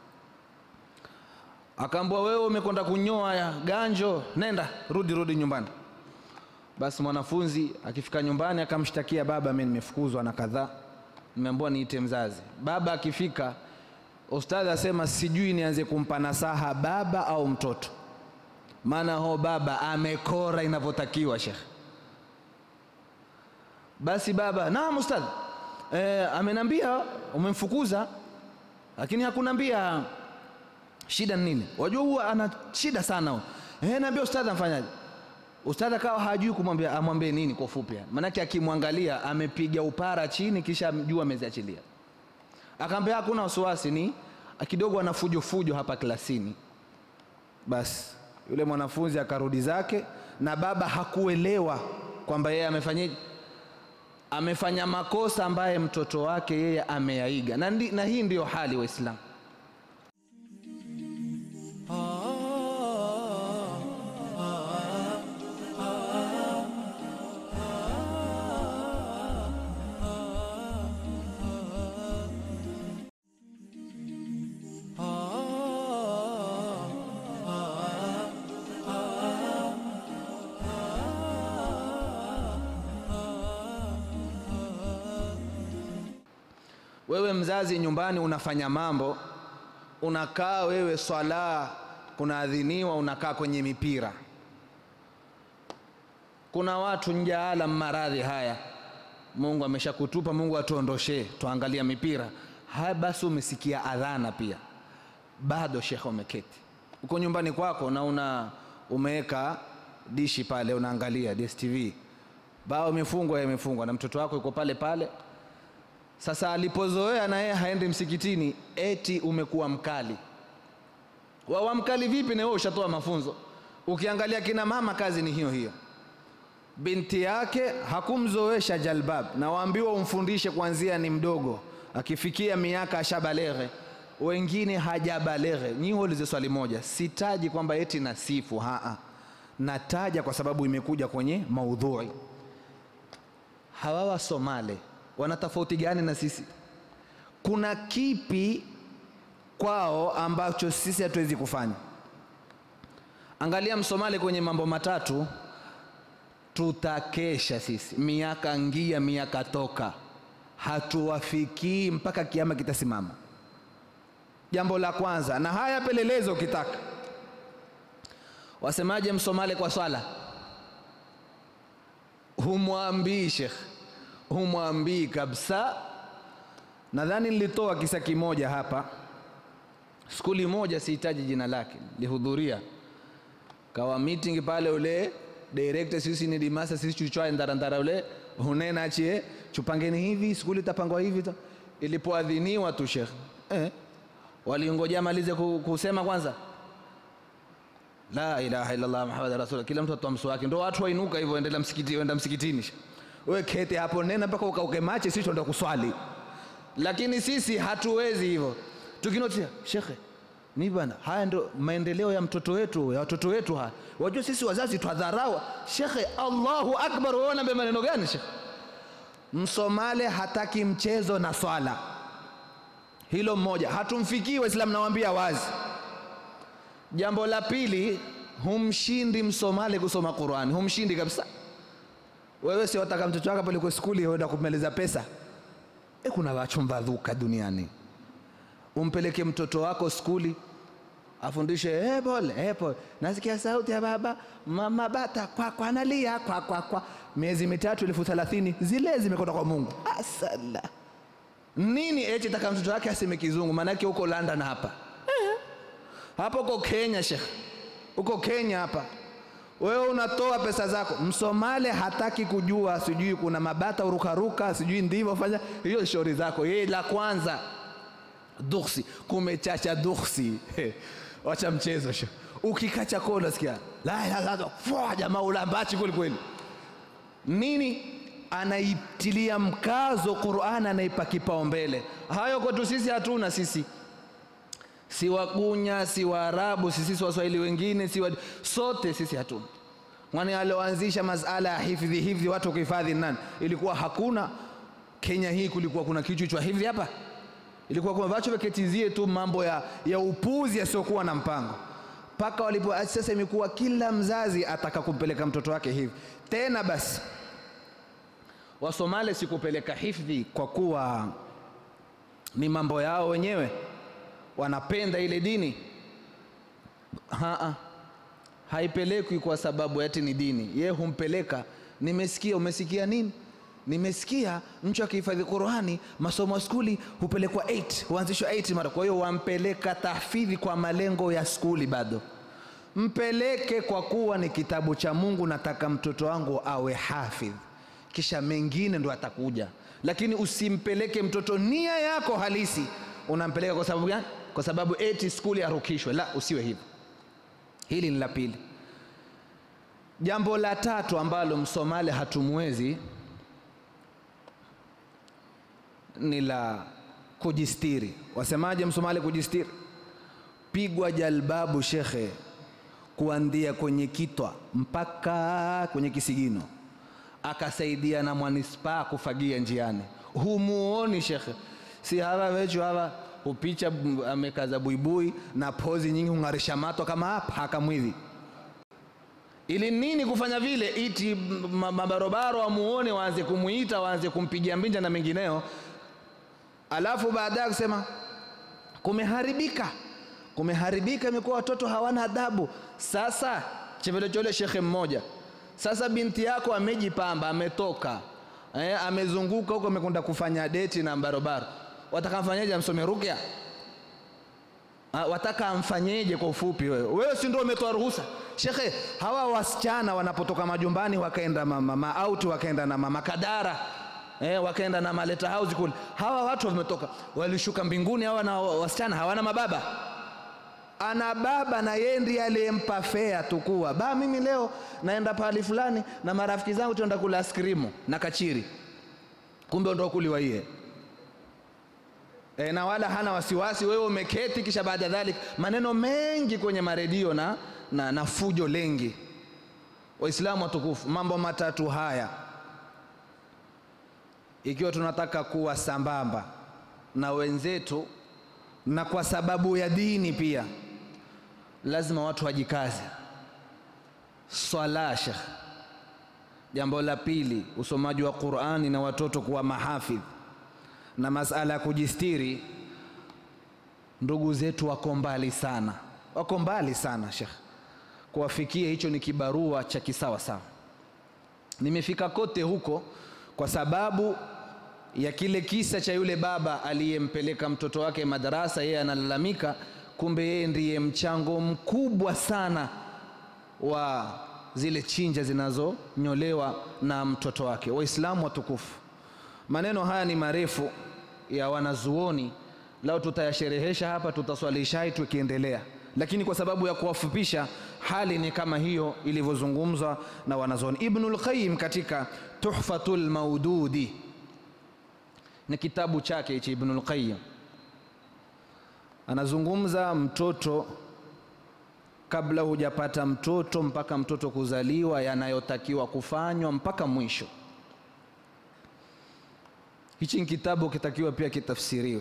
akaambua wewe umekwenda kunyoa ya ganjo nenda rudi rudi nyumbani basi mwanafunzi akifika nyumbani akamshtakia baba mimi nimefukuzwa na kadhaa nimeambiwa niite mzazi baba akifika ustadhi asema sijui nianze kumpa nasaha baba au mtoto maana ho baba amekora inavyotakiwa shekhe basi baba naam ustadhi e, amenambia umemfukuza lakini hakunambia shida ni nini wajua huwa ana shida sana huyo e, naambia ustadhi amfanyaje ustadhi akawa hajui kumwambia amwambie nini kwa ufupi yani. maanake akimwangalia amepiga upara chini kisha juu ameziachilia akaambia hakuna wasiwasi ni kidogo ana fujo fujo hapa klasini basi yule mwanafunzi akarudi zake na baba hakuelewa kwamba yeye amefanyaje amefanya makosa ambaye mtoto wake yeye ameyaiga na, ndi, na hii ndiyo hali waislamu wewe mzazi nyumbani unafanya mambo unakaa wewe swala kunaadhiniwa unakaa kwenye mipira kuna watu njaala maradhi haya mungu ameshakutupa mungu atuondoshee tuangalia mipira haya basi umesikia adhana pia bado shekhe umeketi uko nyumbani kwako na una umeweka dishi pale unaangalia dstv bao imefungwa imefungwa na mtoto wako yuko pale pale sasa alipozoea na yeye haendi msikitini eti umekuwa mkali wawa mkali vipi na wewe ushatoa mafunzo ukiangalia kina mama kazi ni hiyo hiyo binti yake hakumzoesha jalbab na waambiwa umfundishe kuanzia ni mdogo akifikia miaka ashabaleghe wengine hajabaleghe nyi ulize swali moja sitaji kwamba eti nasifu haa nataja kwa sababu imekuja kwenye maudhui hawa wa somale wana tofauti gani na sisi kuna kipi kwao ambacho sisi hatuwezi kufanya angalia msomali kwenye mambo matatu tutakesha sisi miaka ngia miaka toka hatuwafikii mpaka kiama kitasimama jambo la kwanza na haya pelelezo ukitaka wasemaje msomali kwa swala humwambii shekh humwambii kabisa nadhani nilitoa kisa kimoja hapa skuli moja sihitaji jina lake lihudhuria kawa meeting pale ule director sisi ni dimasa sisi chuchwae ndarandara ule hunena achie chupangeni hivi skuli itapangwa hivi ta. ilipoadhiniwa tu shekh eh, walingojea malize ku- kusema kwanza la ilaha illallah muhammad rasul kila mtu atoa mswaki ndo watu wainuka hivyo endelea msikiti enda msikitini wewe kete hapo nena mpaka ukauke mache sisi tuenda kuswali lakini sisi hatuwezi hivyo tukinotia shekhe ni bana haya ndo maendeleo ya mtoto wetu ya watoto wetu haya wajua sisi wazazi twadharau shekhe allahu akbar wewe unaambia maneno gani shekhe msomale hataki mchezo na swala hilo mmoja hatumfikii waislamu nawaambia wazi jambo la pili humshindi msomali kusoma qurani humshindi kabisa wewe si wataka mtoto wako pale kwa skuli uenda kumeleza pesa e kuna wachumba dhuka duniani umpeleke mtoto wako skuli afundishe hey, pole hey, pole nasikia sauti ya baba mama bata kwa kwa analia kwa kwa kwa miezi mitatu elfu thelathini zile zimekwenda kwa mungu asala nini eti taka mtoto wake aseme kizungu maanake huko london hapa hapa uko kenya shekh uko kenya hapa wewe unatoa pesa zako msomale hataki kujua sijui kuna mabata urukaruka sijui ndivyo fanya hiyo shauri zako yeye la kwanza duksi kumechacha duksi wacha mchezo sho ukikacha koo unasikia la ilaha illallah fwa jamaa ulambachi kweli kweli nini anaitilia mkazo Qur'an anaipa kipaumbele hayo kwetu sisi hatuna sisi si wagunya si waarabu si sisi waswahili wengine si wa... sote sisi hatuna kwani alioanzisha masala ya hifdhi hifdhi watu kuhifadhi nani ilikuwa hakuna kenya hii kulikuwa kuna kichwa cha hifdhi hapa ilikuwa kuna watu waketizie tu mambo ya, ya upuzi yasiokuwa na mpango mpaka walipo sasa imekuwa kila mzazi ataka kumpeleka mtoto wake hivi tena basi wasomale sikupeleka hifdhi kwa kuwa ni mambo yao wenyewe wanapenda ile dini Haa, haipelekwi kwa sababu ati ni dini ye humpeleka nimesikia umesikia nini nimesikia mtu akihifadhi qurani masomo ya skuli hupelekwa 8 huanzishwa 8 mara kwa hiyo wampeleka tahfidhi kwa malengo ya skuli bado mpeleke kwa kuwa ni kitabu cha mungu nataka mtoto wangu awe hafidh kisha mengine ndo atakuja lakini usimpeleke mtoto nia yako halisi unampeleka kwa sababu gani kwa sababu eti skuli arukishwe la usiwe hivyo hili ni la pili jambo la tatu ambalo msomali hatumwezi ni la kujistiri wasemaje msomali kujistiri pigwa jalbabu shekhe kuandia kwenye kitwa mpaka kwenye kisigino akasaidia na mwanispaa kufagia njiani humuoni shekhe si hawa wechu hawa hupicha amekaza buibui na pozi nyingi hung'arisha mato kama paka mwivi ili nini kufanya vile iti mabarobaro wamuone waanze kumuita waanze kumpigia mbinja na mengineo alafu baadaye kusema kumeharibika kumeharibika imekuwa watoto hawana adabu sasa chevelechole shekhe mmoja sasa binti yako amejipamba ametoka eh, amezunguka huko amekwenda kufanya deti na barobaro wataka mfanyeje amsome rukya wataka amfanyeje kwa ufupi wewe wewe si ndio umetoa ruhusa shekhe hawa wasichana wanapotoka majumbani wakaenda mama maauti wakaenda na mama kadara eh, wakaenda na maleta house kule hawa watu wametoka walishuka mbinguni hawa na wasichana hawana mababa ana baba na yeye ndiye aliyempa fea tukua ba mimi leo naenda pahali fulani na marafiki zangu tuenda kula askrimu na kachiri kumbe ndo kuliwa iye e, na wala hana wasiwasi wewe umeketi kisha baada ya dhalik maneno mengi kwenye maredio na, na, na fujo lengi waislamu watukufu mambo matatu haya ikiwa tunataka kuwa sambamba na wenzetu na kwa sababu ya dini pia lazima watu wajikaze swala shekh jambo la pili usomaji wa qurani na watoto kuwa mahafidh na masala ya kujistiri ndugu zetu wako mbali sana wako mbali sana shekh kuwafikia hicho ni kibarua cha kisawa sawa nimefika kote huko kwa sababu ya kile kisa cha yule baba aliyempeleka mtoto wake madarasa yeye analalamika kumbe yeye ndiye mchango mkubwa sana wa zile chinja zinazonyolewa na mtoto wake waislamu watukufu maneno haya ni marefu ya wanazuoni lao tutayasherehesha hapa tutaswalishai tukiendelea lakini kwa sababu ya kuwafupisha hali ni kama hiyo ilivyozungumzwa na wanazuoni. Ibnul Qayyim katika Tuhfatul Maududi ni kitabu chake hichi Ibnul Qayyim anazungumza mtoto kabla hujapata mtoto mpaka mtoto kuzaliwa, yanayotakiwa kufanywa mpaka mwisho. Hichi ni kitabu kitakiwa pia kitafsiriwe,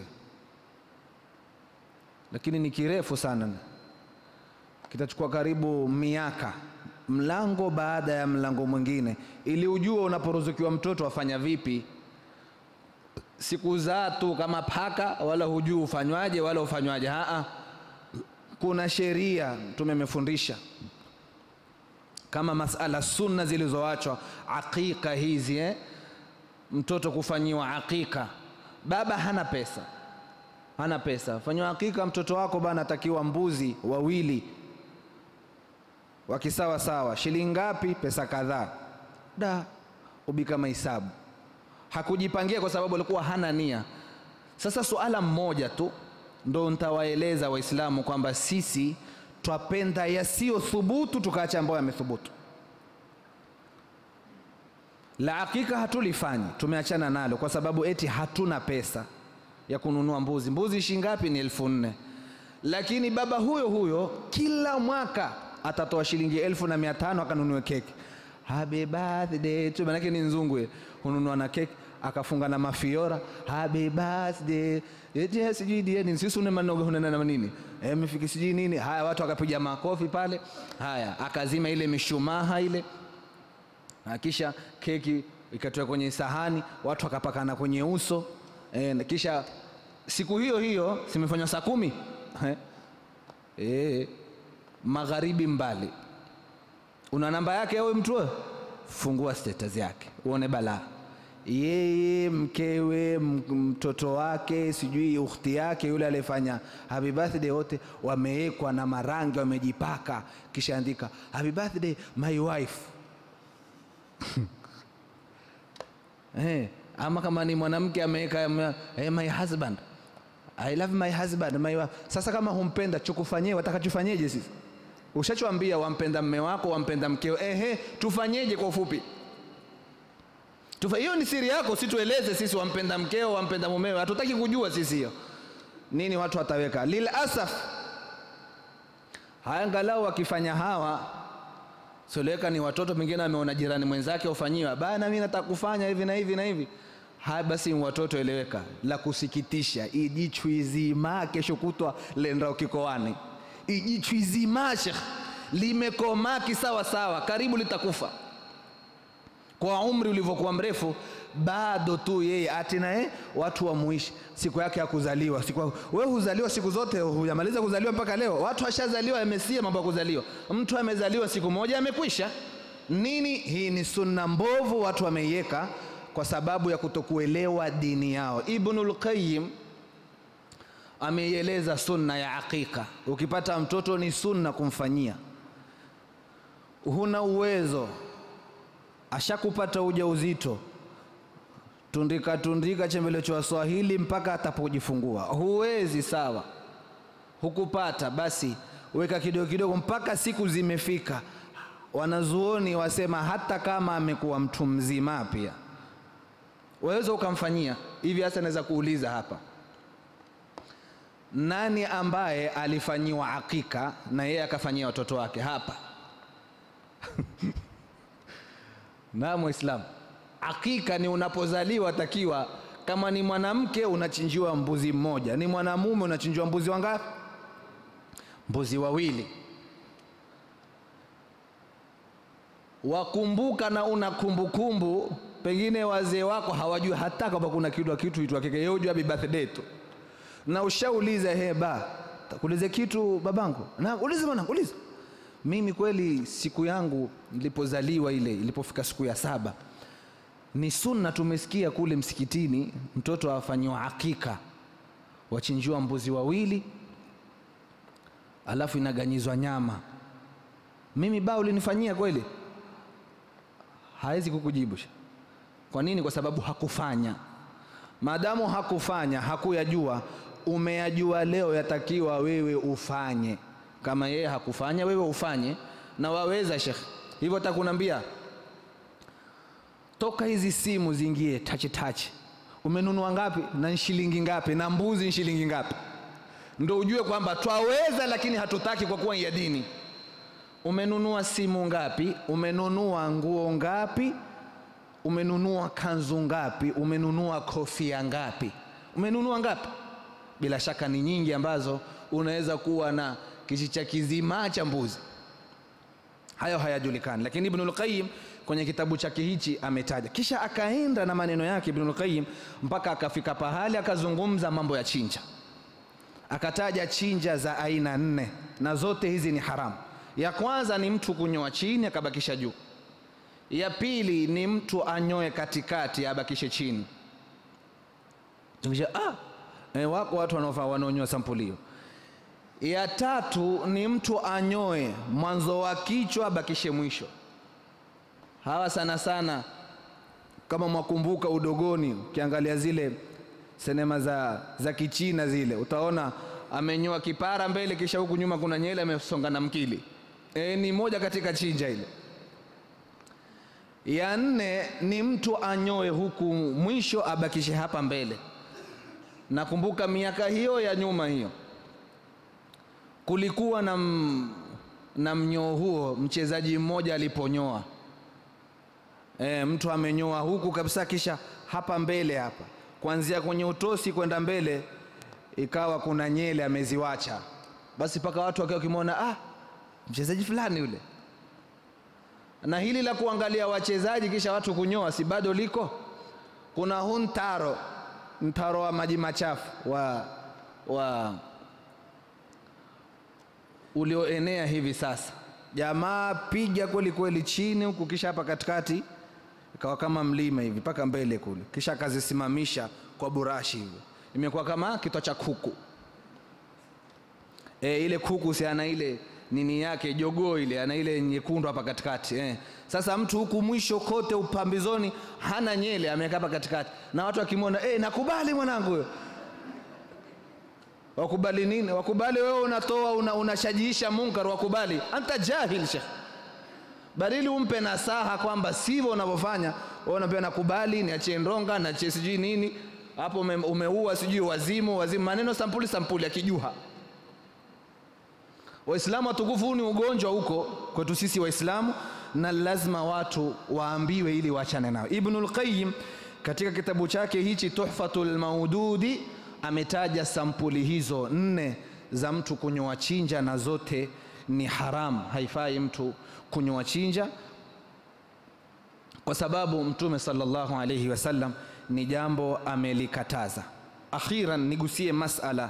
lakini ni kirefu sana, kitachukua karibu miaka, mlango baada ya mlango mwingine, ili ujue unaporuzukiwa mtoto afanya vipi. Sikuzaa tu kama paka, wala hujui ufanywaje wala ufanywaje. Haa, kuna sheria Mtume amefundisha kama masala sunna zilizoachwa, aqiqa hizi eh? mtoto kufanyiwa aqiqa. Baba hana pesa, hana pesa, fanyiwa aqiqa mtoto wako bana, atakiwa mbuzi wawili wakisawa sawa, shilingi ngapi? Pesa kadhaa. Da, ubika mahesabu, hakujipangia kwa sababu alikuwa hana nia. Sasa suala mmoja tu ndo ntawaeleza Waislamu kwamba sisi twapenda yasiyo thubutu tukaacha ambayo yamethubutu. La hakika hatulifanyi, tumeachana nalo kwa sababu eti hatuna pesa ya kununua mbuzi. Mbuzi shingapi? Ni elfu nne. Lakini baba huyo huyo kila mwaka atatoa shilingi elfu na mia tano akanunue keki happy birthday tu, manake ni nzungu, hununua na keki akafunga na mafiora happy birthday eti sijui dieni sisi une manoga hunena na nini eh, mfiki sijui nini. Haya, watu akapiga makofi pale. Haya, akazima ile mishumaha ile, na kisha keki ikatoka kwenye sahani, watu wakapakana kwenye uso eh, na kisha siku hiyo hiyo simefanywa saa kumi eh, eh, magharibi mbali. Una namba yake wewe mtu wewe, fungua status yake uone balaa yeye mkewe mtoto wake sijui ukhti yake yule aliyefanya happy birthday, wote wamewekwa na marangi wamejipaka, kisha andika happy birthday my wife eh, ama kama ni mwanamke ameweka eh, my husband I love my husband my wife. Sasa kama humpenda chukufanyie, watakachofanyeje sisi? Ushachoambia wampenda mme wako, wampenda mkeo, ehe, tufanyeje kwa ufupi? hiyo ni siri yako, situeleze sisi wampenda mkeo wampenda mumewe, hatutaki kujua sisi hiyo nini. Watu wataweka lil asaf haya, angalau wakifanya hawa soleka ni watoto, pengine ameona jirani mwenzake ufanyiwa bana, mimi nataka kufanya hivi na hivi na hivi. Haya basi, watoto eleweka. La kusikitisha, ijichwizima kesho kutwa lenda ukikoani, ijichwizima shekh, limekomaa kisawa sawa, karibu litakufa kwa umri ulivyokuwa mrefu, bado tu yeye ati naye watu wamuishi siku yake ya kuzaliwa. Siku wewe huzaliwa siku zote, hujamaliza kuzaliwa mpaka leo. Watu washazaliwa, yamesia mambo ya kuzaliwa. Mtu amezaliwa siku moja, amekwisha nini. Hii ni sunna mbovu, watu wameiweka kwa sababu ya kutokuelewa dini yao. Ibnul Qayyim ameieleza sunna ya aqiqa. Ukipata mtoto ni sunna kumfanyia, huna uwezo ashakupata ujauzito, tundika tundika chembele cha Waswahili mpaka atapojifungua. Huwezi sawa, hukupata basi, weka kidogo kidogo mpaka siku zimefika. Wanazuoni wasema hata kama amekuwa mtu mzima pia waweza ukamfanyia hivi. Hasa naweza kuuliza hapa, nani ambaye alifanyiwa akika na yeye akafanyia watoto wake hapa? na Muislamu, akika ni unapozaliwa, takiwa kama ni mwanamke unachinjiwa mbuzi mmoja, ni mwanamume unachinjiwa mbuzi wangapi? Mbuzi wawili. Wakumbuka na una kumbukumbu, pengine wazee wako hawajui hata kama kuna kitu kitu itwa kike, yeye hujua happy birthday tu, na ushauliza he ba takuulize kitu babangu, na ulize mwanangu, ulize mimi kweli siku yangu nilipozaliwa ile ilipofika siku ya saba, ni sunna tumesikia kule msikitini, mtoto afanyiwa akika, wachinjiwa mbuzi wawili, alafu inaganyizwa nyama. Mimi ba ulinifanyia kweli? Hawezi kukujibu. Kwa nini? Kwa sababu hakufanya. Maadamu hakufanya, hakuyajua, umeyajua leo, yatakiwa wewe ufanye kama yeye hakufanya wewe ufanye na waweza shekh hivyo takunambia toka hizi simu ziingie tachi tachi umenunua ngapi na shilingi ngapi na mbuzi shilingi ngapi ndo ujue kwamba twaweza lakini hatutaki kwa kuwa ya dini umenunua simu ngapi umenunua nguo ngapi umenunua kanzu ngapi umenunua kofia ngapi umenunua ngapi bila shaka ni nyingi ambazo unaweza kuwa na kishicha kizima cha mbuzi hayo hayajulikani lakini ibnul qayyim kwenye kitabu chake hichi ametaja kisha akaenda na maneno yake ibnul qayyim mpaka akafika pahali akazungumza mambo ya chinja akataja chinja za aina nne na zote hizi ni haramu ya kwanza ni mtu kunyoa chini akabakisha juu ya pili ni mtu anyoe katikati abakishe chini Tukisha, ah, e, wako watu wanaofaa wanaonyoa sampulio ya tatu ni mtu anyoe mwanzo wa kichwa abakishe mwisho hawa sana sana kama mwakumbuka udogoni ukiangalia zile sinema za, za kichina zile utaona amenyoa kipara mbele kisha huku nyuma kuna nyele amesonga na mkili e, ni moja katika chinja ile ya nne ni mtu anyoe huku mwisho abakishe hapa mbele nakumbuka miaka hiyo ya nyuma hiyo kulikuwa na, m, na mnyoo huo mchezaji mmoja aliponyoa e, mtu amenyoa huku kabisa kisha hapa mbele hapa kuanzia kwenye utosi kwenda mbele ikawa kuna nyele ameziwacha basi mpaka watu wakiwa wakimwona ah, mchezaji fulani yule na hili la kuangalia wachezaji kisha watu kunyoa si bado liko kuna huu mtaro mtaro wa maji machafu wa, wa ulioenea hivi sasa jamaa piga kweli kweli chini huku kisha hapa katikati ikawa kama mlima hivi mpaka mbele kule kisha akazisimamisha kwa burashi hivyo imekuwa kama kitwa cha kuku e, ile kuku si ana ile nini yake jogoo ile ana ile nyekundu hapa katikati eh. Sasa mtu huku mwisho kote upambizoni hana nyele, ameweka hapa katikati, na watu wakimwona eh, nakubali mwanangu huyo. Wakubali nini? Wakubali wewe unatoa una, unashajiisha munkar, wakubali anta jahil shekh. Badili umpe nasaha kwamba sivyo unavyofanya, wewe unapewa nakubali, niachie ndonga, niachie sijui nini hapo, ume, umeua sijui wazimu wazimu, maneno sampuli sampuli ya kijuha. Waislamu watukufu, huu ni ugonjwa huko kwetu sisi Waislamu, na lazima watu waambiwe ili waachane nao. Ibnul Qayyim katika kitabu chake hichi Tuhfatul Maududi ametaja sampuli hizo nne za mtu kunyoa chinja, na zote ni haram, haifai mtu kunyoa chinja, kwa sababu Mtume sallallahu alayhi wasallam ni jambo amelikataza. Akhiran nigusie masala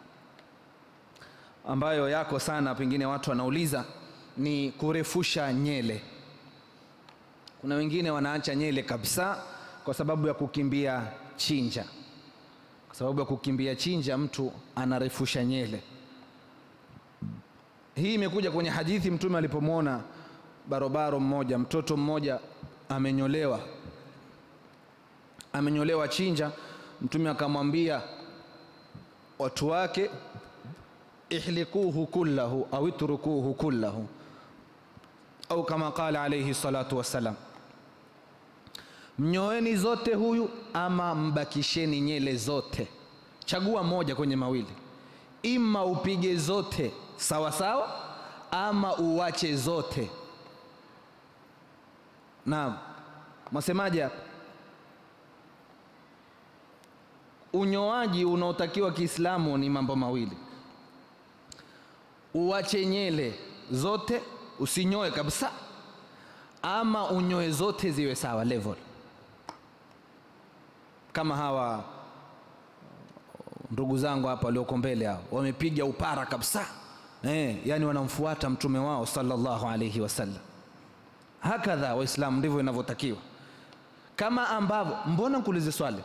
ambayo yako sana, pengine watu wanauliza ni kurefusha nyele. Kuna wengine wanaacha nyele kabisa kwa sababu ya kukimbia chinja. Kwa sababu ya kukimbia chinja, mtu anarefusha nyele. Hii imekuja kwenye hadithi, Mtume alipomwona barobaro mmoja, mtoto mmoja amenyolewa, amenyolewa chinja, Mtume akamwambia watu wake ihlikuhu kullahu au itrukuhu kullahu au kama qala alayhi salatu wassalam, mnyoeni zote huyu ama mbakisheni nyele zote. Chagua moja kwenye mawili, ima upige zote sawa sawa, ama uwache zote. Naam, mwasemaje hapa? Unyoaji unaotakiwa Kiislamu ni mambo mawili uwache nyele zote usinyoe kabisa, ama unyoe zote ziwe sawa level, kama hawa ndugu zangu hapa walioko mbele hao wamepiga upara kabisa eh, yani wanamfuata mtume wao sallallahu alayhi wasallam. Hakadha Waislamu ndivyo inavyotakiwa, kama ambavyo. Mbona nkuulize swali,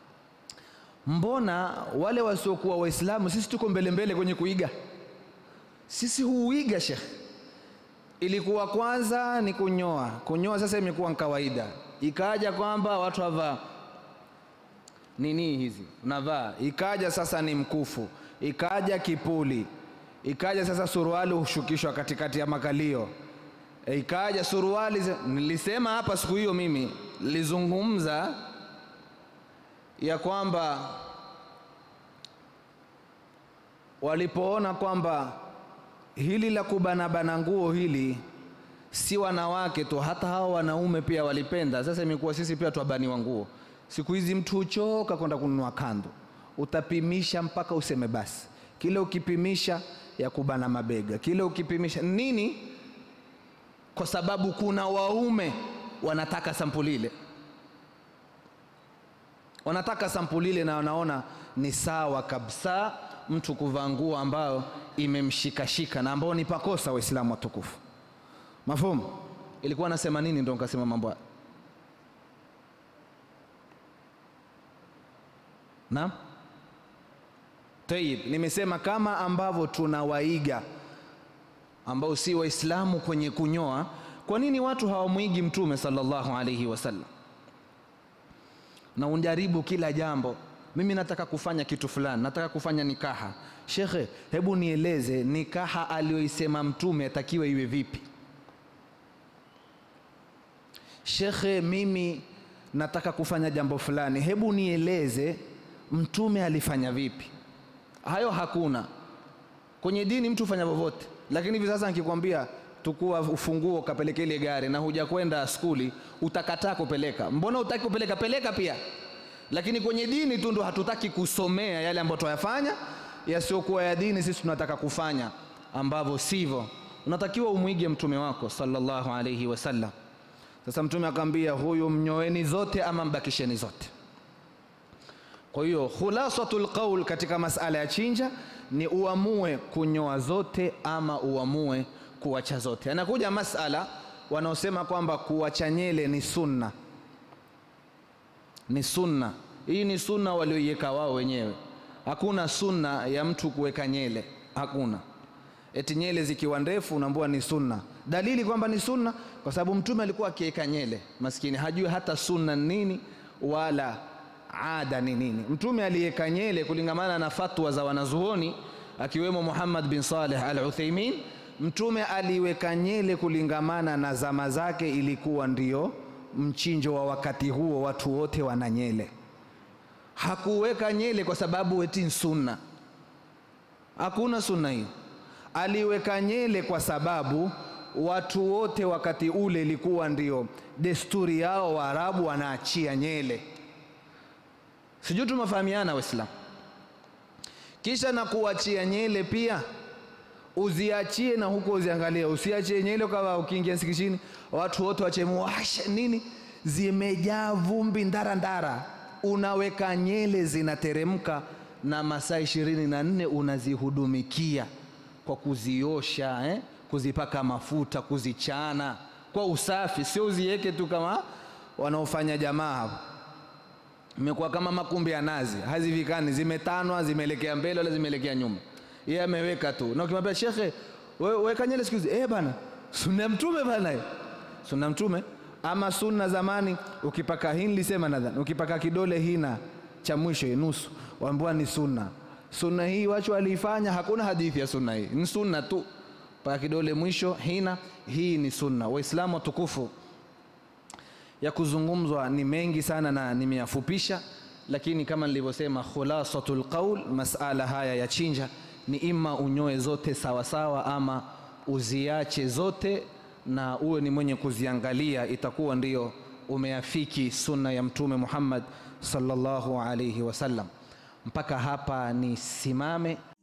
mbona wale wasiokuwa Waislamu sisi tuko mbele mbele kwenye kuiga sisi huuiga shekh. Ilikuwa kwanza ni kunyoa, kunyoa sasa imekuwa kawaida, ikaja kwamba watu wavaa nini hizi unavaa, ikaja sasa ni mkufu, ikaja kipuli, ikaja sasa suruali hushukishwa katikati ya makalio e, ikaja suruali zi- nilisema hapa siku hiyo mimi nilizungumza ya kwamba walipoona kwamba hili la kubanabana nguo hili si wanawake tu, hata hao wanaume pia walipenda. Sasa imekuwa sisi pia twabaniwa nguo. Siku hizi mtu huchoka kwenda kununua kando, utapimisha mpaka useme basi. Kile ukipimisha ya kubana mabega, kile ukipimisha nini, kwa sababu kuna waume wanataka sampuli ile, wanataka sampuli ile, na wanaona ni sawa kabisa mtu kuvaa nguo ambayo imemshikashika na ambao ni pakosa. Waislamu watukufu, mafhumu? Ilikuwa nasema nini? Ndo nikasema mambo haya. Naam, tayib, nimesema kama ambavyo tunawaiga ambao si Waislamu kwenye kunyoa. Kwa nini watu hawamwigi Mtume sallallahu alaihi wasallam na unjaribu kila jambo? Mimi nataka kufanya kitu fulani, nataka kufanya nikaha. Shekhe, hebu nieleze nikaha aliyoisema Mtume atakiwe iwe vipi? Shekhe, mimi nataka kufanya jambo fulani, hebu nieleze Mtume alifanya vipi? Hayo hakuna kwenye dini, mtu hufanya vyovyote. Lakini hivi sasa nikikwambia tukua ufunguo kapeleke ile gari na huja kwenda skuli, utakataa kupeleka. Mbona utaki kupeleka? Peleka pia. Lakini kwenye dini tu ndo hatutaki kusomea yale ambayo tuyafanya yasiokuwa ya dini. Sisi tunataka kufanya ambavyo sivyo. Unatakiwa umwige mtume wako sallallahu alayhi wasallam. Sasa mtume akamwambia huyu, mnyoeni zote ama mbakisheni zote. Kwa hiyo khulasatul qaul katika masala ya chinja ni uamue kunyoa zote ama uamue kuacha zote. Anakuja masala wanaosema kwamba kuacha nyele ni sunna, ni sunna. Hii ni sunna walioiweka wao wenyewe. Hakuna sunna ya mtu kuweka nyele, hakuna. Eti nyele zikiwa ndefu unaambiwa ni sunna. Dalili kwamba ni sunna kwa sababu mtume alikuwa akiweka nyele, maskini hajui hata sunna ni nini wala ada ni nini. Mtume aliweka nyele kulingamana na fatwa za wanazuoni akiwemo Muhammad bin Saleh al Uthaimin. Mtume aliweka nyele kulingamana na zama zake, ilikuwa ndio mchinjo wa wakati huo, watu wote wana nyele. Hakuweka nyele kwa sababu eti ni sunna, hakuna sunna hiyo. Aliweka nyele kwa sababu watu wote wakati ule ilikuwa ndio desturi yao, Waarabu wanaachia nyele. Sijui tumefahamiana Waislamu. Kisha na kuachia nyele pia uziachie na huko uziangalie, usiachie nyele kama ukiingia msikitini watu wote wachemuasha nini, zimejaa vumbi ndara ndara. Unaweka nyele zinateremka, na masaa ishirini na nne unazihudumikia kwa kuziosha eh? kuzipaka mafuta, kuzichana kwa usafi, sio uziweke tu kama wanaofanya jamaa hapo imekuwa kama makumbi ya nazi, hazivikani, zimetanwa, zimeelekea mbele wala zimeelekea nyuma. Yeye ameweka tu, na ukimwambia shekhe, wewe weka nyele siku hizi, eh bana, sunna ya mtume bana, hiyo sunna ya mtume. Ama sunna zamani, ukipaka hii nilisema nadhani, ukipaka kidole hina cha mwisho nusu, waambiwa ni sunna. Sunna hii wacho aliifanya, hakuna hadithi ya sunna hii, ni sunna tu, paka kidole mwisho hina, hii ni sunna. Waislamu watukufu ya kuzungumzwa ni mengi sana na nimeyafupisha, lakini kama nilivyosema, khulasatul qaul, masala haya ya chinja ni ima unyoe zote sawa sawa, ama uziache zote na uwe ni mwenye kuziangalia, itakuwa ndio umeafiki sunna ya Mtume Muhammad sallallahu alayhi wasallam. Mpaka hapa nisimame.